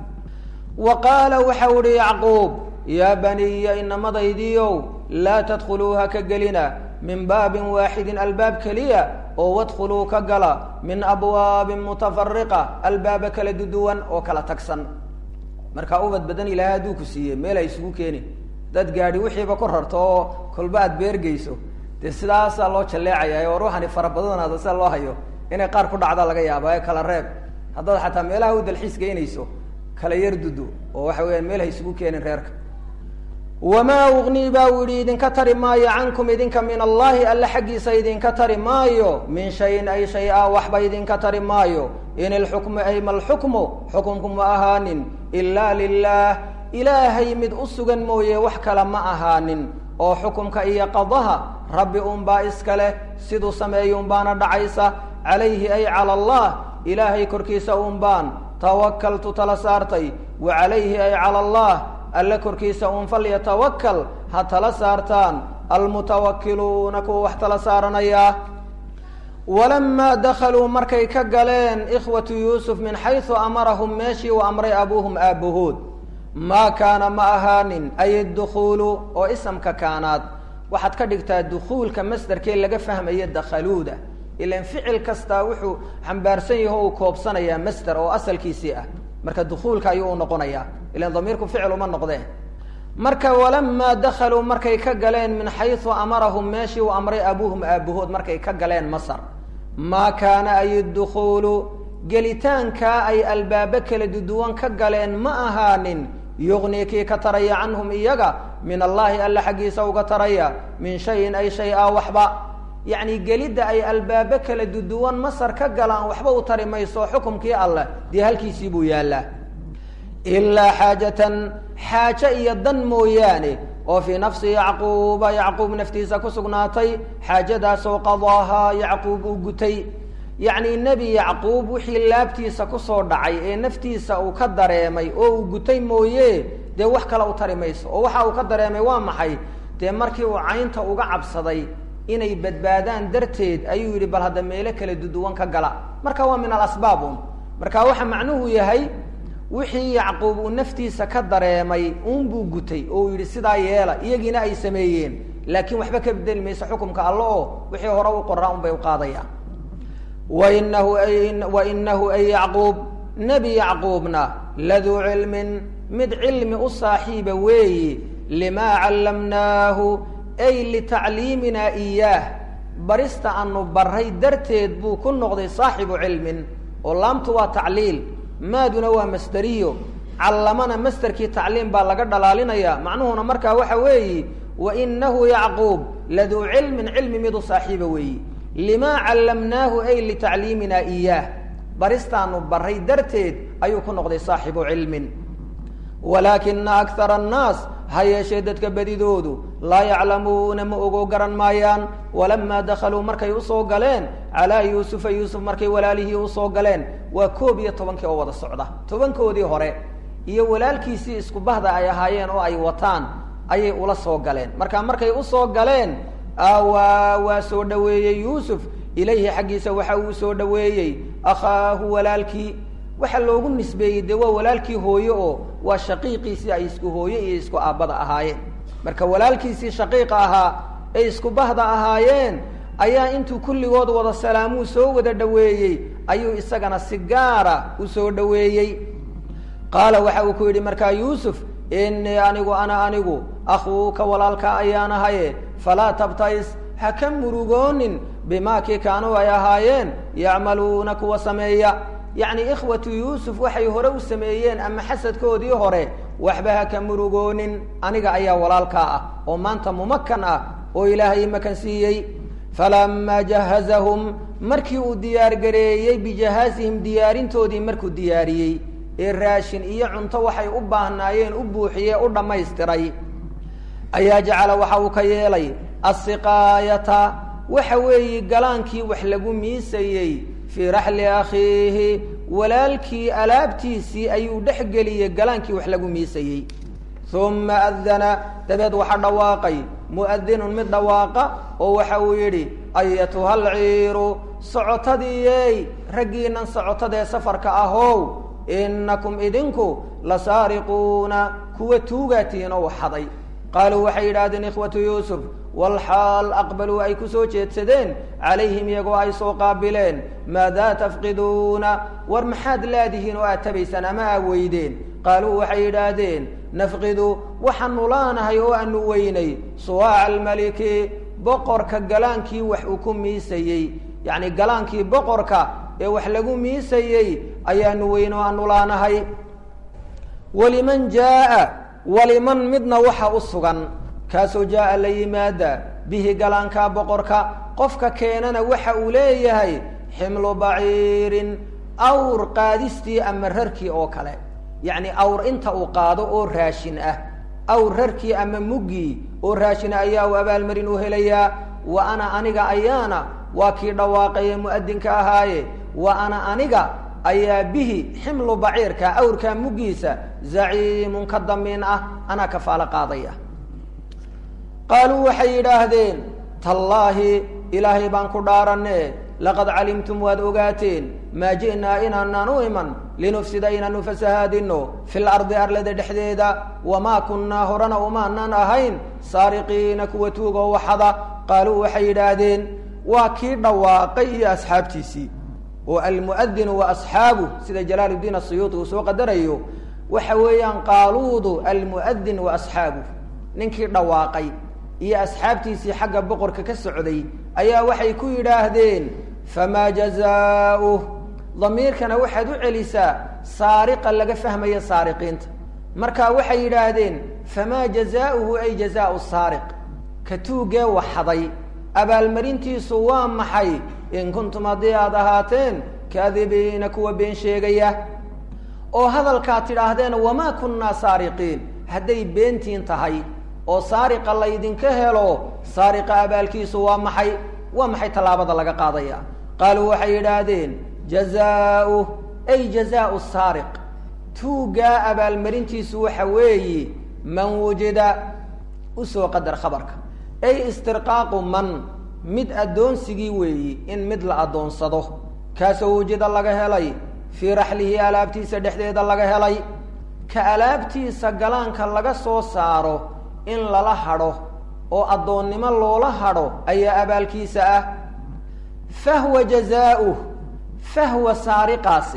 wa qaala waxau ihi yacquub yaa baniya inamadaydiiow laa tadkhuluuha ka gelina min baabin waaxidin albaab keliya oo wadkhuluu ka gala min abwaabin mutafariqa albaaba kala duduwan oo kala tagsan markaa ubad badan ilaahay hadduu ku siiye meel ay isugu keeni dad gaadhi wixiiba ku rarto oo kolba aad beergeyso dee sidaasaa loo jalleecaya oo ruuxani farabadanaada sida loo hayo inay qaar ku dhacda laga yaaba ee kala reeb haddaad xataa meelaha u dalxiis geynayso kala yar dudu oo waxa weyaan meel ha isugu keenin reerka wamaa ugnii baa u yihi idinka tari maayo cankum idinka min allahi alle xaggiisa idinka tari maayo min shayin ay shay a waxba idinka tari maayo in ilxukmu ay malxukmu xukumku ma ahaanin ilaa lilah ilaahay mid u sugan mooye wax kale ma ahaanin oo xukumka iyo qadaha rabbi unbaa iska leh siduu sameeyo unbaana dhacaysa calayhi ay cala allah ilaahay korkiisa unbaan tawakaltu tala saartay wa calayhi ay cala allah alle korkiisa un falyatawakal ha tala saartaan almutawakiluuna kuwa wax tala saaranaya walamaa dakhaluu markay ka galeen ikhwatu yuusuf min xaysu amarahum meeshii uu amray abuuhum aabbahood maa kaana ma ahaanin ay dukhuulu oo isamka kaanaad waxaad ka dhigtaa dukhuulka masderkee laga fahmaya dakhaluuda ilan ficil kastaa wuxuu xambaarsan yaho uu koobsanayaa masder oo asalkiisii ah marka dukhuulka ayuu u noqonayaa ilan damiirku ficil uma noqdee marka walamaa dakhaluu markay ka galeen min xaysu amarahum meeshii uu amray abuuhum aabahood markay ka galeen masar maa kaana ay dukhuulu gelitaankaa ay albaabo kala duduwan ka galeen ma ahaanin yugnii kii ka taraya canhum iyaga min allaahi alle xaggiisa uga taraya min shayin ay shay a waxba yacni gelidda ay albaabo kala duduwan masar ka galaan waxba u tari mayso xukumkii alleh dee halkiisii buu yaallaa ilaa xaajatan xaajo iyo dan mooyaane oo fii nafsi yacquuba yacquub naftiisa ku sugnaatay xaajadaasoo qadaahaa yacquub uu gutay yacni nebi yacquub wixii laabtiisa kusoo dhacay ee naftiisa uu ka dareemay oo uu gutay mooye dee wax kale u tari mayso oo waxa uu ka dareemay waa maxay dee markii uu caynta uga cabsaday inay badbaadaan darteed ayuu yidhi bal hadda meelo kala duduwan ka gala marka waa min alasbaab un marka waxa macnuhu yahay wixii yacquub uu naftiisa ka dareemay uunbuu gutay oo uu yidhi sidaa yeela iyagiina ay sameeyeen laakiin waxba ka bedeli mayso xukumka alle oo wixii hore u qoraa un bay u qaadayaan wainahu wainahu ay yacquub nebi yacquubna laduu cilmin mid cilmi u saaxiiba weeyi limaa callamnaahu ay litacliiminaa iyaah barista aanu baray darteed buu ku noqday saaxibu cilmin oo laamtu waa tacliil maaduna waa masderiyo callamana masderkii tacliim baa laga dhalaalinaya macnuhuna markaa waxa weeyi wainahu yacquub laduu cilmin cilmi mid u saaxiiba weeyi limaa callamnaahu ay litacliiminaa iyaah baristaanu baray darteed ayuu ku noqday saaxibu cilmin walaakina akara annaas ha yeeshee dadka bedidoodu laa yaclamuuna ma ogo garan maayaan walamaa dakhaluu markay usoo galeen calaa yuusufa yuusuf markay walaalihii usoo galeen waa koob iyo tobankii oo wada socda tobankoodii hore iyo walaalkiisii isku bahda ay ahaayeen oo ay wataan ayay ula soo galeen marka markay usoo galeen awaa waa soo dhaweeyey yuusuf ilayhi xaggiisa waxa uu soo dhaweeyey akhaahu walaalkii waxaa loogu nisbeeyey dee waa walaalkii hooye oo waa shaqiiqiisii ay isku hooye iyo isku aabbada ahaayeen marka walaalkiisii shaqiiqa ahaa ay isku bahda ahaayeen ayaa intuu kulligood wada salaamuu soo wada dhaweeyey ayuu isagana si gaara u soo dhaweeyey qaala waxa uu ku yidhi markaa yuusuf innii anigu ana anigu akhuuka walaalka ayaan ahaye falaa tabtais ha ka murugoonin bimaa kii kaanuu ay ahaayeen yacmaluuna kuwa sameeya yacni ikhwatu yuusuf waxay hore u sameeyeen ama xasadkoodii hore waxba ha ka murugoonin aniga ayaa walaalkaa ah oo maanta mumakan ah oo ilaahay makan siiyey falamaa jahazahum markii uu diyaargareeyey bijahaazihim diyaarintoodii markuu diyaariyey ee raashin iyo cunto waxay u baahnaayeen u buuxiyee u dhammaystiray ayaa jacala waxa uu ka yeelay asiqaayata waxa weeye galaankii wax lagu miisayey fii raxli akhiihi walaalkii alaabtiisii ayuu dhex geliyey galaankii wax lagu miisayey uma adana dabeed waxa dhawaaqay mu'adinun mid dhawaaqa oo waxa uu yidhi ayatuha alciiru socotadiiyey raggiinan socotadee safarka ahow inakum idinku la saariquuna kuwa tuugaatiin oo xaday qaaluu waxay yidhaahdeen ikhwatu yuusuf walxaal aqbaluu ay ku soo jeedsadeen calayhim iyagoo ay soo qaabileen maadaa tafqiduuna war maxaad laadihiin oo aad tabaysaan ama aa weydeen qaaluu waxay yidhaahdeen nafqidu waxaanu laanahay oo aanu weynay suwaaca almaliki boqorka galaankii wax uu ku miisayey yacni galaankii boqorka ee wax lagu miisayey ayaanu weyn oo aanu laanahay waliman jaaa waliman midna waxa u sugan kaasoo jaaa la yimaada bihi galaankaa boqorka qofka keenana waxa uu leeyahay ximlu baciirin awr qaadistii ama rarkii oo kale yacni awr inta uu qaado oo raashin ah awr rarkii ama muggii oo raashin ayaa u abaalmarin u helayaa wa ana aniga ayaana waa kii dhawaaqaye mu'adinka ahaaye wa ana aniga ayaa bihi ximlu baciirka awrkaa muggiisa zaciimun ka damiin ah anaa kafaalo qaadaya qaaluu waxay yidhaahdeen tallaahi ilaahay baan ku dhaaranne laqad calimtum waad ogaateen maa ji'naa inaanaan u iman linufsida inaanu fasahaadino fil ardi arlada dhexdeeda wamaa kunnaa horena umaanaan ahayn saariqiina kuwa tuugoo waxada qaaluu waxay yidhaahdeen waa kii dhawaaqay iyo asxaabtiisii oo almu'adinu wa asxaabuh sida jalaal uddiin asiyuuti uu soo qadarayo waxa weeyaan qaaluudu almu'adin wa asxaabuh ninkii dhawaaqay iyo asxaabtiisii xagga boqorka ka socday ayaa waxay ku yidhaahdeen famaa jazaauh damiirkana waxaad u celisaa saariqa laga fahmaya saariqiinta marka waxay yidhaahdeen famaa jazaauhu ay jazaau saariq ka tuugee waxaday abaalmarintiisu waa maxay in kuntum haddii aad ahaateen kaadibiina kuwa been sheegaya oo hadalkaad tidhaahdeen wamaa kunnaa saariqiin hadday beentiin tahay oo saariqa laydinka helo saariqa abaalkiisu waa maxay waa maxay tallaabada laga qaadaya qaaluu waxay yidhaahdeen jazaauh ay jazaau saariq tuuggaa abaalmarintiisu waxa weeye man wujida usoo qadar khabarka ay istirqaaqu man mid addoonsigii weeyi in mid la addoonsado kaasoo wujida laga helay fii raxlihi alaabtiisa dhexdeeda laga helay ka alaabtiisa galaanka laga soo saaro in lala hadho oo addoonnimo loola hadho ayaa abaalkiisa ah fahwa jazaauh fahwa saariqaasi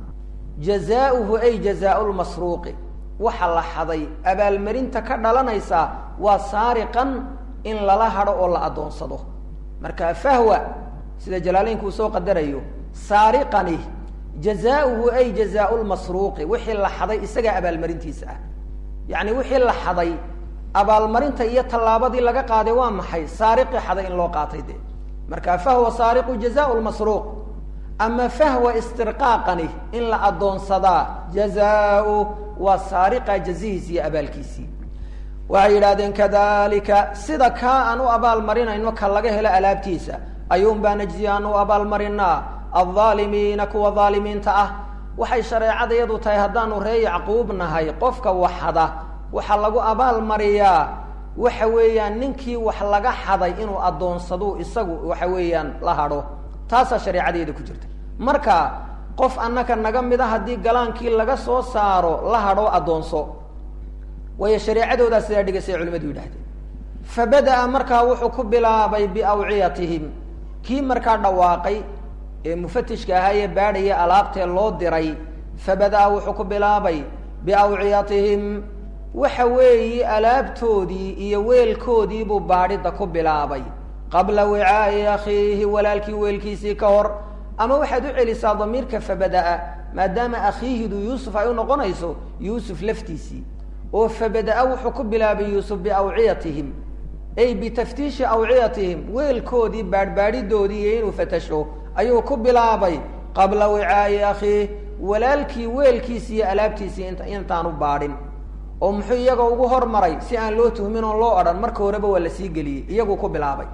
jazaauhu ay jazaau lmasruuqi waxa la xaday abaalmarinta ka dhalanaysa waa saariqan in lala hadho oo la addoonsado marka fahwa sida jalaaleynku uu soo qadarayo saariqani jazaauhu ay jazaau lmasruuqi wixii la xaday isagaa abaalmarintiisa ah yacni wixii la xaday abaalmarinta iyo tallaabadii laga qaaday waa maxay saariqii xaday in loo qaatay dee marka fahwa saariqu jazaau lmasruuq ama fahwa istirqaaqani in la addoonsadaa jazaau waa saariqa jazihiisi iyo abaalkiisii waxay yidhahdeen kadalika sida kaa aan u abaalmarinayno ka laga helo alaabtiisa ayuun baa najzi aan u abaalmarinaa aldaalimiina kuwa daalimiinta ah waxay shareecada iyadu tahay haddaanu ree yacquub nahay qofka waxada waxaa lagu abaal mariyaa waxa weeyaan ninkii wax laga xaday inuu addoonsadu isagu waxa weeyaan la hadho taasaa shareecadeeda ku jirta marka qof annaka naga mid a haddii galaankii laga soo saaro la hadho addoonso waayo shareecadoodaa sidaa dhigaysay culimadu yidhahdeen fa bada-a markaa wuxuu ku bilaabay biawciyatihim kii markaa dhawaaqay ee mufatishka ahaa ee baadhaya alaabtee loo diray fa bada-a wuxuu ku bilaabay biawciyatihim waxa weeyi alaabtoodii iyo weelkoodii buu baadhidda ku bilaabay qabla wicaa'i akhiihi walaalkii weelkiisii ka hor ama waxaad u celisaa damiirka fabada-a maadaama akhiihidu yuusuf ay u noqonayso yuusuf laftiisii oo fabada-a wuxuu ku bilaabay yuusuf biawciyatihim ay bitaftiishi awciyatihim weelkoodii baadhbaadhidoodii iyo inuu fatasho ayuu ku bilaabay qabla wicaa'i akhiih walaalkii weelkiisii iyo alaabtiisii int intaanu baadhin oo muxuu iyaga ugu hormaray si aan loo tuhmin oon loo odhan marka horeba waa la sii geliyey iyaguu ku bilaabay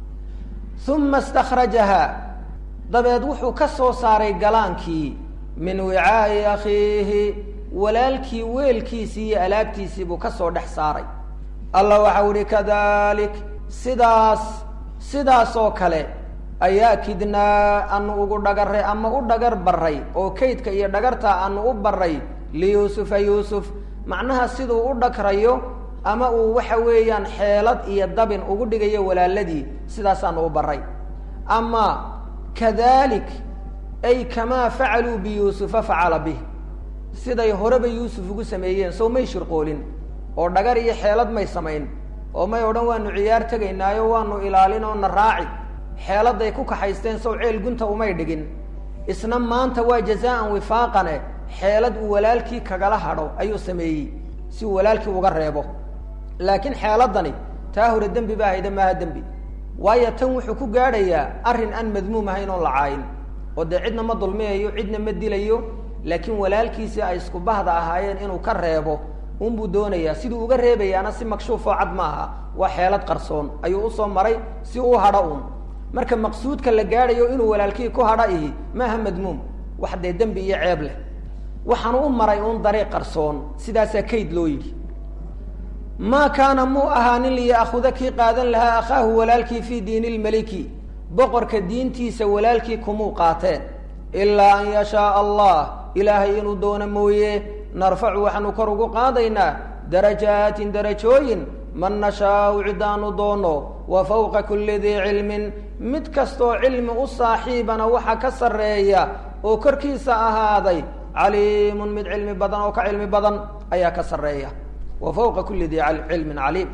uma stakrajaha dabeed wuxuu ka soo saaray galaankii min wicaa'i akhiihi walaalkii weelkiisii iyo alaabtiisii buu ka soo dhex saaray allah waxau ihi kadalik sidaas sidaas oo kale ayaa kidnaa anu ugu dhagaray ama u dhagar baray oo kaydka iyo dhagarta anu u baray liyuusufa yuusuf macnaha siduu u dhagrayo ama uu waxa weeyaan xeelad iyo dabin ugu dhigayo walaaladii sidaasaanu u baray ama kadalik ay kamaa facaluu biyuusufa facala bih siday horeba yuusuf ugu sameeyeen sow may shirqoolin oo dhagar iyo xeelad may samayn oo may odhan waanu ciyaar tegaynaayo waanu ilaalin oo na raaci xeeladay ku kaxaysteen sow ceel gunta umay dhigin isna maanta waa jazaan wifaaqane xeelad uu walaalkii kagala hadho ayuu sameeyey si uu walaalkii uga reebo laakiin xeeladani taa hore dembi ba ahayda maaha dembi waayo tan wuxuu ku gaadhayaa arrin aan madmuum ahayn oon la caayin oo dee cidna ma dulmiyayo cidna ma dilayo laakiin walaalkiisii ay isku bahda ahaayeen inuu ka reebo unbuu doonayaa siduu uga reebayaana si makshuufoo cad ma aha waa xeelad qarsoon ayuu usoo maray si uu hadho un marka maqsuudka la gaadhayo inuu walaalkii ku hadha ihi maaha madmuum wax dee dembi iyo ceeb leh waxaanu u maray uun dariiq qarsoon sidaasaa kayd loo yidhi maa kaana muu ahaanin liya'khuda kii qaadan lahaa akhaahu walaalkii fii diini lmeliki boqorka diintiisa walaalkii kumuu qaateen ilaa an yashaaa allah ilaahay inuu doono mooye narfacu waxaanu kor ugu qaadaynaa darajaatin darajooyin man nashaau cidaanu doono wa fawqa kulli dii cilmin mid kastoo cilmi u saaxiibana waxa ka sarreeya oo korkiisa ahaaday caliimun mid cilmi badan oo ka cilmi badan ayaa ka sarreeya wa fawqa kulli dii cilmin caliim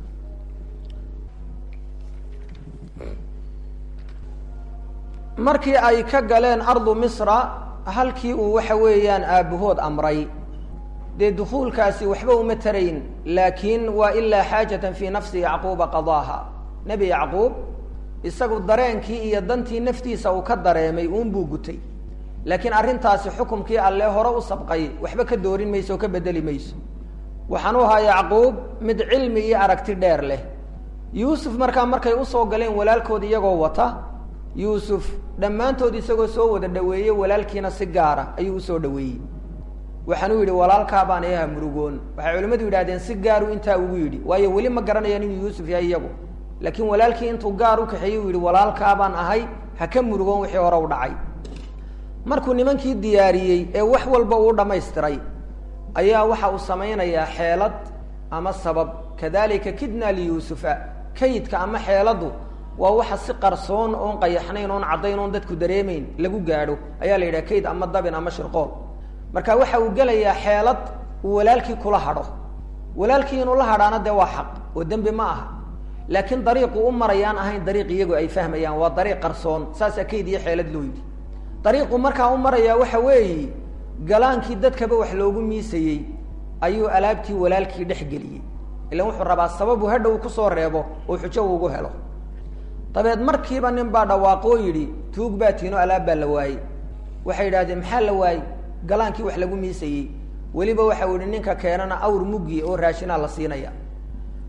markii ay ka galeen ardu misra halkii uu waxa weeyaan aabbahood amray dee dukuulkaasi waxba uma tarayn laakiin waa ilaa xaajatan fii nafsi yacquuba qadaaha nebi yacquub isagu dareenkii iyo dantii naftiisa uu ka dareemay uunbuu gutay laakiin arrintaasi xukumkii alle hore u sabqay waxba ka doorin mayso oo ka bedeli mayso waxaan u ahaa yacquub mid cilmi iyo aragti dheer leh yuusuf markaa markay usoo galeen walaalkood iyagoo wata yuusuf dhammaantood isagoo soo wada dhaweeyey walaalkiina si gaara ayuu usoo dhaweeyey waxaanuu yidhi walaalkaa baan iyaha murugoon waxay culimmadu yidhahdeen si gaaru intaa ugu yidhi waayo weli ma garanayaan inuu yuusuf yahay iyagu laakiin walaalkii intuu gaar u kaxeeyey uu yidhi walaalkaa baan ahay ha ka murugoon wixii hore u dhacay markuu nimankii diyaariyey ee wax walba uu dhamaystiray ayaa waxa uu samaynayaa xeelad ama sabab kadalika kidna liyuusufa kaydka ama xeeladdu waa waxa si qarsoon oon qayaxnayn oon caddayn oon dadku dareemayn lagu gaadho ayaa la yidhaha kayd ama dabin ama shirqool marka waxa uu gelayaa xeelad uu walaalkii kula hadho walaalkii inuu la hadhaana dee waa xaq oo dembi ma aha laakiin dariiqu u marayaan ahayn dariiq iyagu ay fahmayaan waa dariiq qarsoon saasaa kayd iyo xeelad loo yidhi dariiqu markaa u marayaa waxa weeye galaankii dadkaba wax loogu miisayey ayuu alaabtii walaalkii dhex geliyey ilan wuxuu rabaa sababu hadhow kusoo reebo oo xujo uugu helo dabeed markiiba nin baa dhawaaqoo yidhi tuug baa tiino alaab baa la waayey waxay yidhahdeen maxaa la waayey galaankii wax lagu miisayey weliba waxa u yihi ninka keenana awr muggi oo raashinaa la siinaya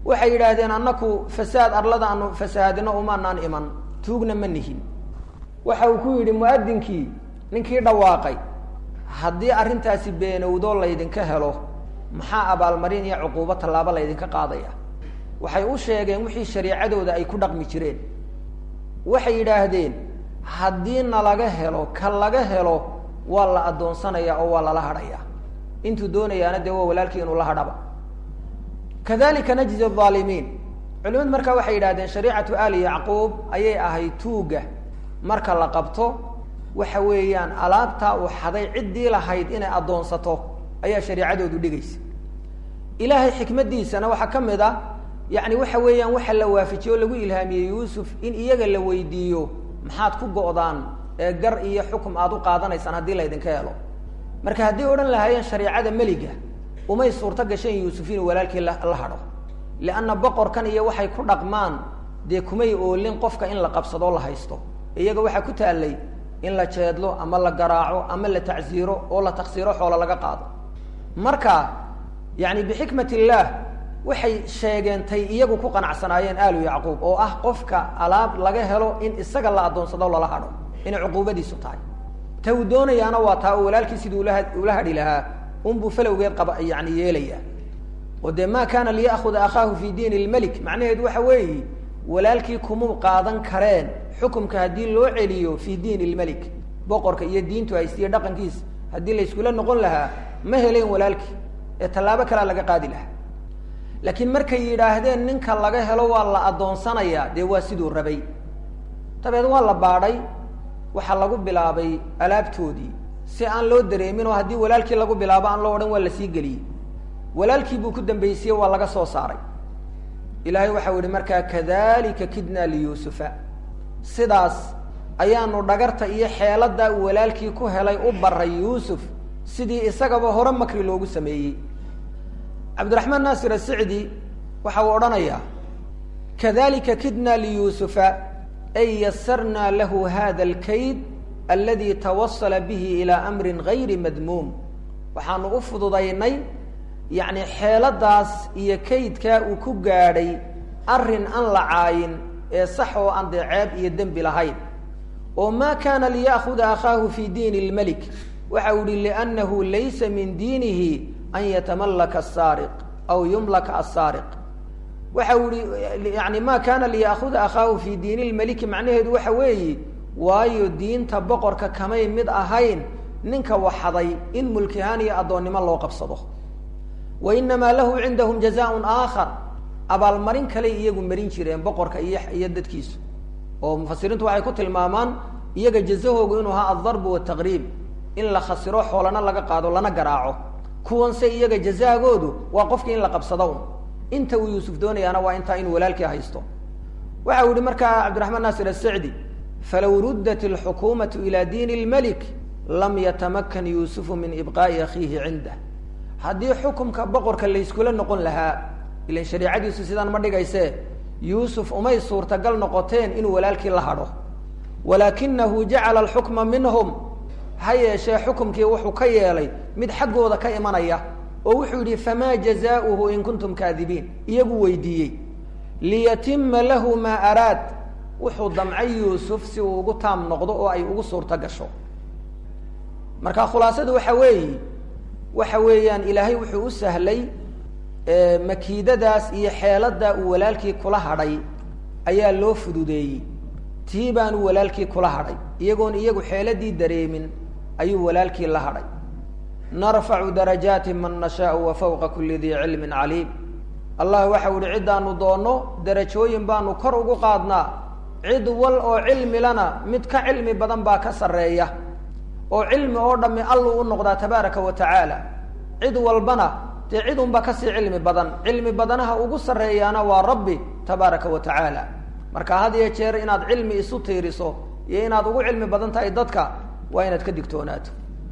waxay yidhaahdeen annaku fasaad arlada aanu fasahaadino umaanaan iman tuugna ma nihin waxa uu ku yidhi mu'adinkii ninkii dhawaaqay haddii arrintaasi beenowdo laydinka helo maxaa abaalmarin iyo cuquubo tallaabo laydinka qaadaya waxay u sheegeen wixii shariicadooda ay ku dhaqmi jireen waxay yidhaahdeen haddii na laga helo ka laga helo waa la addoonsanaya oo waa lala hadhaya intuu doonayaana dee waa walaalkii inuu la hadhaba kadalika najzi aalimiin culimadu markaa waxay yidhahdeen shariicatu ali yacquub ayay ahayd tuuga marka la qabto waxa weeyaan alaabtaa uu xaday ciddii lahayd inay addoonsato ayaa shariicadoodu dhigaysa ilaahay xikmaddiisana waxaa ka mid ah yacni waxa weeyaan waxa la waafajiye oo lagu ilhaamiyey yuusuf in iyaga la weydiiyo maxaad ku go'daan ee gar iyo xukum aada u qaadanaysaan haddii laydinka helo marka haddii odhan lahaayeen shariicada meliga umay suurto gasheen yuusuf inuu walaalkii la hadho lianna boqorkan iyo waxay ku dhaqmaan dee kumay oolin qofka in la qabsadoo la haysto iyaga waxaa ku taallay in la jeedlo ama la garaaco ama la tacsiiro oo la taksiiro xoolo laga qaado marka yani bixikmat illaah waxay sheegeen tay iyagu ku qanacsanaayeen aalu yacquub oo ah qofka alaab laga helo in isaga la addoonsado lala hadho inay cuquubadiisu tahay ta uu doonayaana waa taa oo walaalkii sidii ula ula hadhi lahaa unbuu falowgeed qaba yani yeelaya oo dee ma kana liya'huda akhaahu fi diin lmelik macnaheedu waxa weeye walaalkii kumuu qaadan kareen xukumka haddii loo celiyo fi diin lmelik boqorka iyo diintu haystiye dhaqankiisa haddii layskula noqon lahaa ma helen walaalkii ee tallaabo kalea laga qaadi lahaa laakiin markay yidhaahdeen ninka laga helo waa la addoonsanayaa dee waa siduu rabay dabeed waa la baadhay waxaa lagu bilaabay alaabtoodii si aan loo dareemin oo haddii walaalkii lagu bilaabo aan loo odhan waa la sii geliyey walaalkii buu ku dambaysiye waa laga soo saaray ilaahay waxau yihi markaa kadalika kidna liyuusufa sidaas ayaanu dhagarta iyo xeeladaa uu walaalkii ku helay u baray yuusuf sidii isagaba hore makri loogu sameeyey cabdiraxmaan naasir asicdi waxa uu odhanayaa kadalika kidna liyuusufa ay yasarna lahu hada alkayd aladi tawasala bihi ilaa amrin gayri madmuum waxaanu u fududaynay yacni xeeladaas iyo kaydkaa uu ku gaadhay arrin aan la caayin ee sax oo aan dee ceeb iyo dembi lahayn oo ma kana liya'huda akhaahu fi diin lmelik waxa uu yihi liannahu laysa min diinihi an yatamallaka asaariq aw yumlaka asaariq waxa uu yihi yani ma kana liya'huda akhaahu fi diini lmeliki macnaheedu waxa weeye waayo diinta boqorka kamay mid ahayn ninka waxaday in mulkihaan iyo addoonnimo loo qabsado wa inamaa lahu cindahum jazaaun aakhar abaalmarin kale iyagu marin jireen boqorka iyo iyo dadkiisu oo mufasiriintu waxay ku tilmaamaan iyaga jazahoogu inuu ahaa aldarbu wataqriib in la khasiro xoolana laga qaado lana garaaco kuwanse iyaga jazaagoodu waa qofkii in la qabsado un inta uu yuusuf doonayaana waa intaa inuu walaalkii haysto waxa uu yihi markaa cabdiraxmaan naasir asicdi falow ruddat alxukuumatu ila diini lmelik lam yatamakan yuusufu min ibqaa'i akhiihi cindah haddii xukumka boqorka layskula noqon lahaa ilan shariicadiisu sidaan ma dhigayse yuusuf umay suurtagal noqoteen inuu walaalkii la hadho walaakinahu jacala alxukma minhum ha yeeshee xukumkii wuxuu ka yeelay mid xaggooda ka imanaya oo wuxuu yidhi famaa jazaauhu in kuntum kaadibiin iyagu weydiiyey liyatima lahu maa araad wuxuu damcay yuusuf si uu ugu taam noqdo oo ay ugu suurto gasho marka khulaasadu waxa weeye waxa weeyaan ilaahay wuxuu u sahlay makiidadaas iyo xeeladaa uu walaalkii kula hadhay ayaa loo fududeeyey tii baanu walaalkii kula hadhay iyagoon iyagu xeeladii dareemin ayuu walaalkii la hadhay narfacu darajaati man nashaau wa fawqa kuli dii cilmin caliim allah waxau ihi ciddaanu doonno darajooyin baanu kor ugu qaadnaa cid wal oo cilmilana mid ka cilmi badan baa ka sarreeya oo cilmi oo dhammi alluu u noqdaa tabaaraka wa tacaala cid walbana dee cid unba kasii cilmi badan cilmi badanaha ugu sarreeyaana waa rabbi tabaaraka wa tacaala marka had iyo jeer inaad cilmi isu tiiriso iyo inaad ugu cilmi badan tahay dadka waa inaad ka digtoonaato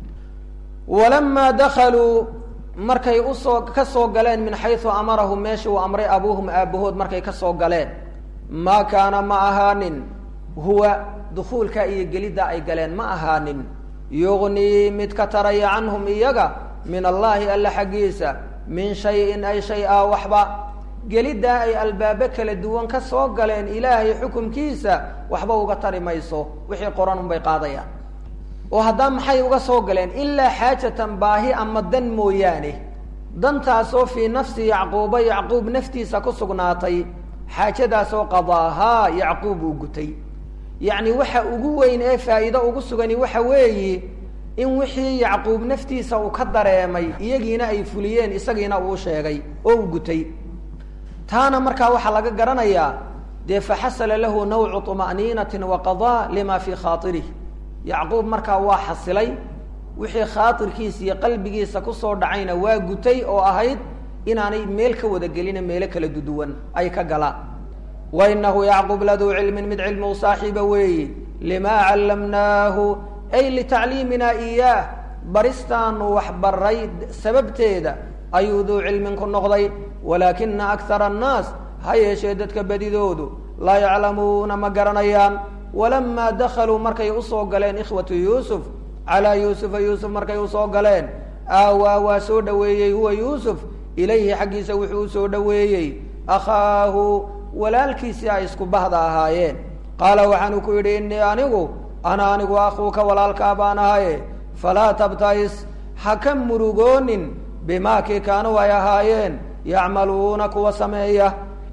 walamaa dakaluu markay usoo ka soo galeen min xaysu amarahum meesha uu amray abuuhum aabahood markay ka soo galeen maa kaana ma ahaanin huwa dukuulka iyo gelidda ay galeen ma ahaanin yugnii mid ka taraya canhum iyaga min allaahi alla xaggiisa min shayin ay shay a waxba geliddaa ay albaabo kala duwan ka soo galeen ilaahay xukumkiisa waxba uga tari mayso wixii qoran unbay qaadayaan oo haddaa maxay uga soo galeen ilaa xaajatan baahi ama dan mooyaane dantaasoo fii nafsi yacquuba yacquub naftiisa ku sugnaatay xaajadaasoo qadaahaa yacquub uu gutay yacni waxa ugu weyn ee faa'iido ugu sugani waxa weeyi in wixii yacquub naftiisa uu ka dareemay iyagiina ay fuliyeen isagiina uu sheegay oo uu gutay taana markaa waxaa laga garanayaa dee faxasala lahu nawcu طuma'niinatin wa qadaa lima fii khaairih yacquub markaa waa xasilay wixii khaairkiisa iyo qalbigiisa kusoo dhacayna waa gutay oo ahayd inaanay meel ka wada gelina meelo kala duduwan ay ka galaan wa inahu yacquub laduu cilmin mid cilmi u saaxiiba weeyi limaa callamnaahu ay litacliimina iyaah baristaanu wax baray sababteeda ayuu duu cilmin ku noqday walaakina akara annaas ha yeeshee dadka badidoodu laa yaclamuuna ma garanayaan walamaa dakhaluu markay usoo galeen ikhwatu yuusuf calaa yuusufa yuusuf markay usoo galeen aawaa waa soo dhoweeyey huwa yuusuf ilayhi xaggiisa wuxuu usoo dhoweeyey akhaahu walaalkiisii ay isku bahda ahaayeen qaala waxaanu ku yidhi innii anigu ana anigu akhuuka walaalkaa baan ahaye falaa tabtais ha ka murugoonin bimaa kii kaanuu ay ahaayeen yacmaluuna kuwa sameeya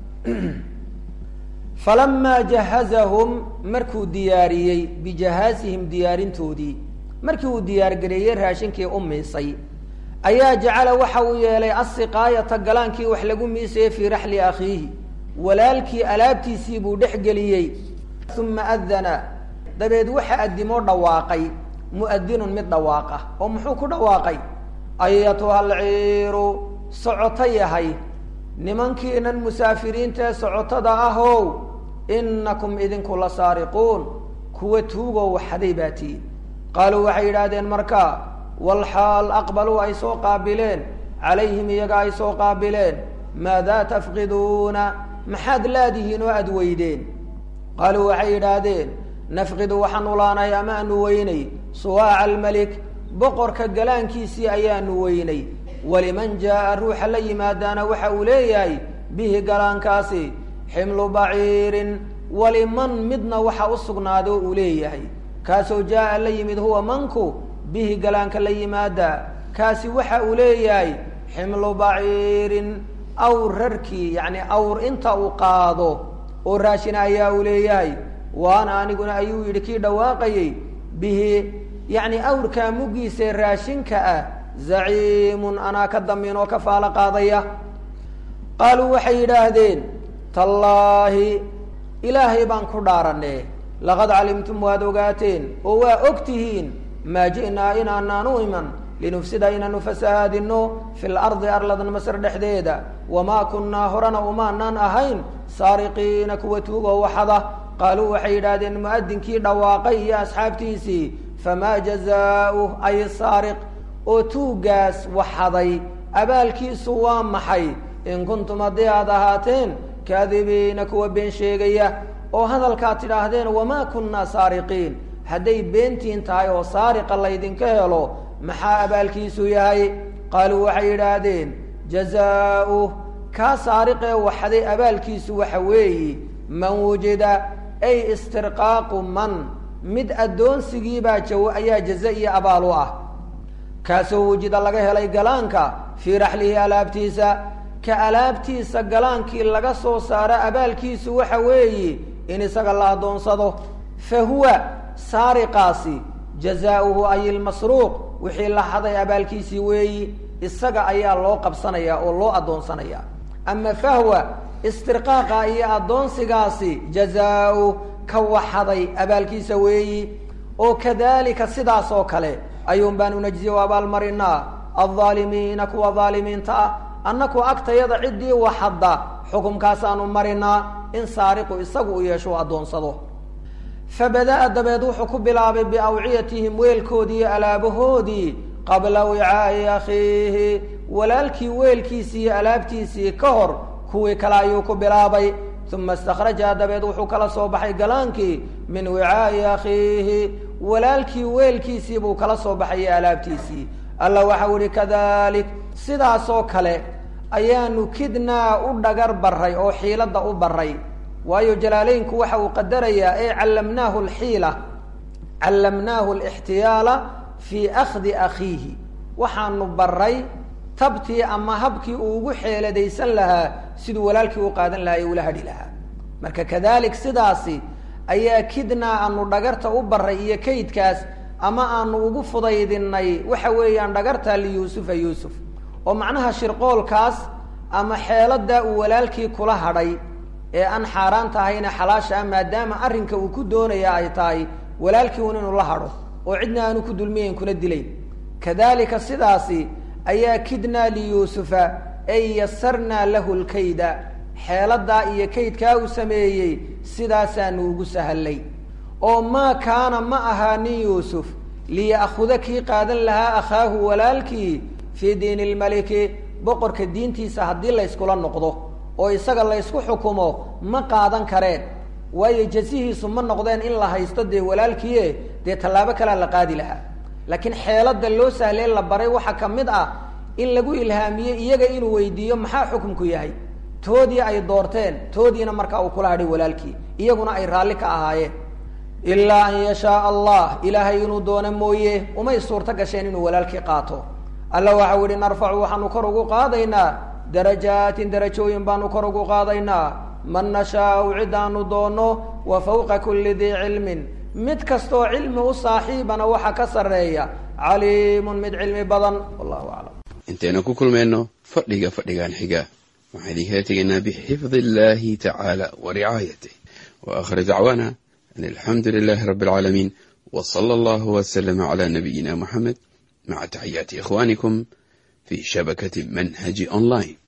falamaa jahazahum markuu diyaariyey bijahaazihim diyaarintoodii markii uu diyaargareeyey raashinkii u miisay ayaa jacala waxa uu yeelay asiqaayata galaankii wax lagu miisayey fii raxli akhiihi walaalkii alaabtiisii buu dhex geliyey uma adana dabeed waxa addimoo dhawaaqay mu'adinun mid dhawaaqa oo muxuu ku dhawaaqay ayatuha alciiru socoto yahay nimankiinan musaafiriinta ee socotada ahow inakum idinku la saariquun kuwa tuugoo waxaday baa tihin qaaluu waxay yidhaahdeen markaa walxaal aqbaluu ay soo qaabileen calayhim iyaga ay soo qaabileen maadaa tafqiduuna maxaad laadihiin oo aad weydeen qaaluu waxay yidhaahdeen nafqidu waxaanu laanay ama anu weynay suwaaca almelik boqorka galaankiisii ayaanu weynay waliman jaa'a ruuxa la yimaadaana waxa uu leeyahay bihi galaankaasi ximlu baciirin waliman midna waxa u sugnaada oo uu leeyahay kaasoo jaa'a la yimid huwa manku bihi galaanka la yimaada kaasi waxa uu leeyahay ximlu baciirin awr rarkii yacni awr inta uu qaado oo raashina ayaa uu leeyahay waana aniguna ayuu yidhi kii dhawaaqayey bihi yacni awrkaa muggiisa raashinka ah zaciimun anaa ka damiin oo ka faalo qaadaya qaaluu waxay yidhaahdeen tallaahi ilaahay baan ku dhaaranee laqad calimtum waad ogaateen oo waa og tihiin maa ji'naa inaanaanu iman linufsida inaanu fasahaadino fi lardi arladan masr dhexdeeda wamaa kunnaa horena umaanaan ahayn saariqiina kuwa tuugoo waxada qaaluu waxay yidhaahdeen mu'adinkii dhawaaqay iyo asxaabtiisii famaa jazaauh ay saariq oo tuuggaas waxaday abaalkiisu waa maxay in kuntum haddii aad ahaateen kaadibiina kuwa been sheegaya oo hadalkaad tidhaahdeen wamaa kunnaa saariqiin hadday beentiin tahay oo saariqa laydinka helo maxaa abaalkiisu yahay qaaluu waxay yidhaahdeen jazaauh kaa saariqee waxaday abaalkiisu waxa weeyi man wujida ay istirqaaqu man mid addoonsigiibaa jaw ayaa jaza iyo abaal u ah kaasoo wujida laga helay galaanka fii raxlihi alaabtiisa ka alaabtiisa galaankii laga soo saaro abaalkiisu waxa weeyi in isaga la addoonsado fa huwa saariqaasi jazaauhu ay ilmasruuq wixii la haday abaalkiisii weeyi isaga ayaa loo qabsanayaa oo loo addoonsanayaa ama fahwa istirqaaqa iyo addoonsigaasi jazaau ka waxaday abaalkiisa weeyi oo kadalika sidaas oo kale ayuun baanu najziya u abaalmarinaa aldaalimiina kuwa daalimiinta ah annaku agtayada ciddii waxadda xukumkaasaanu marinaa in saariqu isagu u yeesho u addoonsado fabada'a dabeed wuxuu ku bilaabay biawciyatihim weelkoodii iyo alaabahoodii qabla wicaa'i akhiihi walaalkii weelkiisii iyo alaabtiisii ka hor kuwii kale ayuu ku bilaabay uma istakhrajaha dabeed wuxuu kala soo baxay galaankii min wicaa'i akhiihi walaalkii weelkiisii buu kala soo baxayay alaabtiisii alla waxau ihi kadalik sidaasoo kale ayaanu kidnaa u dhagar baray oo xiiladda u baray waayo jalaaleynku waxa uu qadarayaa ee callamnaahu alxiila callamnaahu alixtiyaala fii akhdi akhiihi waxaanu baray tabtii ama habkii uu ugu xeeladaysan lahaa siduu walaalkii u qaadan lahaa ee ula hadhi lahaa marka kadalik sidaasi ayaa kidnaa aanu dhagarta u baray iyo kaydkaas ama aanu ugu fudaydinay waxa weeyaan dhagarta liyuusufa yuusuf oo macnaha shirqoolkaas ama xeeladaa uu walaalkii kula hadhay ee aan xaaraanta ahayna xalaasha ah maadaama arrinka uu ku doonaya ay tahay walaalkii un inuu la hadho oo cidna aanu ku dulmiyayn kuna dilayn kadalika sidaasi ayaa kidnaa liyuusufa ay yasarnaa lahu lkayda xeeladaa iyo kaydkaa uu sameeyey sidaasaanu ugu sahallay oo maa kaana ma ahaanin yuusuf liya'khuda kii qaadan lahaa akhaahu walaalkii fii diini lmaliki boqorka diintiisa haddii layskula noqdo oo isaga laysku xukumo ma qaadan kareen waayo jasihiisu ma noqdeen in la haysto dee walaalkiie dee tallaabo kalea la qaadi lahaa laakiin xeelada loo sahlee la baray waxaa ka mid ah in lagu ilhaamiye iyaga inuu weydiiyo maxaa xukumku yahay toodii ay doorteen toodiina markaa uu kula hadhay walaalkii iyaguna ay raalli ka ahaayeen ilaa an yashaa allah ilaahay inuu doono mooye umay suurto gasheen inuu walaalkii qaato alla waxau yihi narfacu waxaanu kor ugu qaadaynaa darajaatin darajooyin baanu kor ugu qaadaynaa man nashaau cidaanu doono wa fawqa kulli dii cilmin mid kastoo cilmi u saaxiibana waxa ka sarreeya caliimun mid cilmi badan wallahu aclam intaynu ku kulmayno fadhiga fadhigan xiga waxaan idinkala tegaynaa bixifdi illahi tacaala wa ricaayatih wa aakhir dacwaana an alxamdu lilahi rabbi alcaalamiin w sala allahu waslama cala nabiyina muxamed maca taxiyaati ikhwanikum fi shabakati manhaji online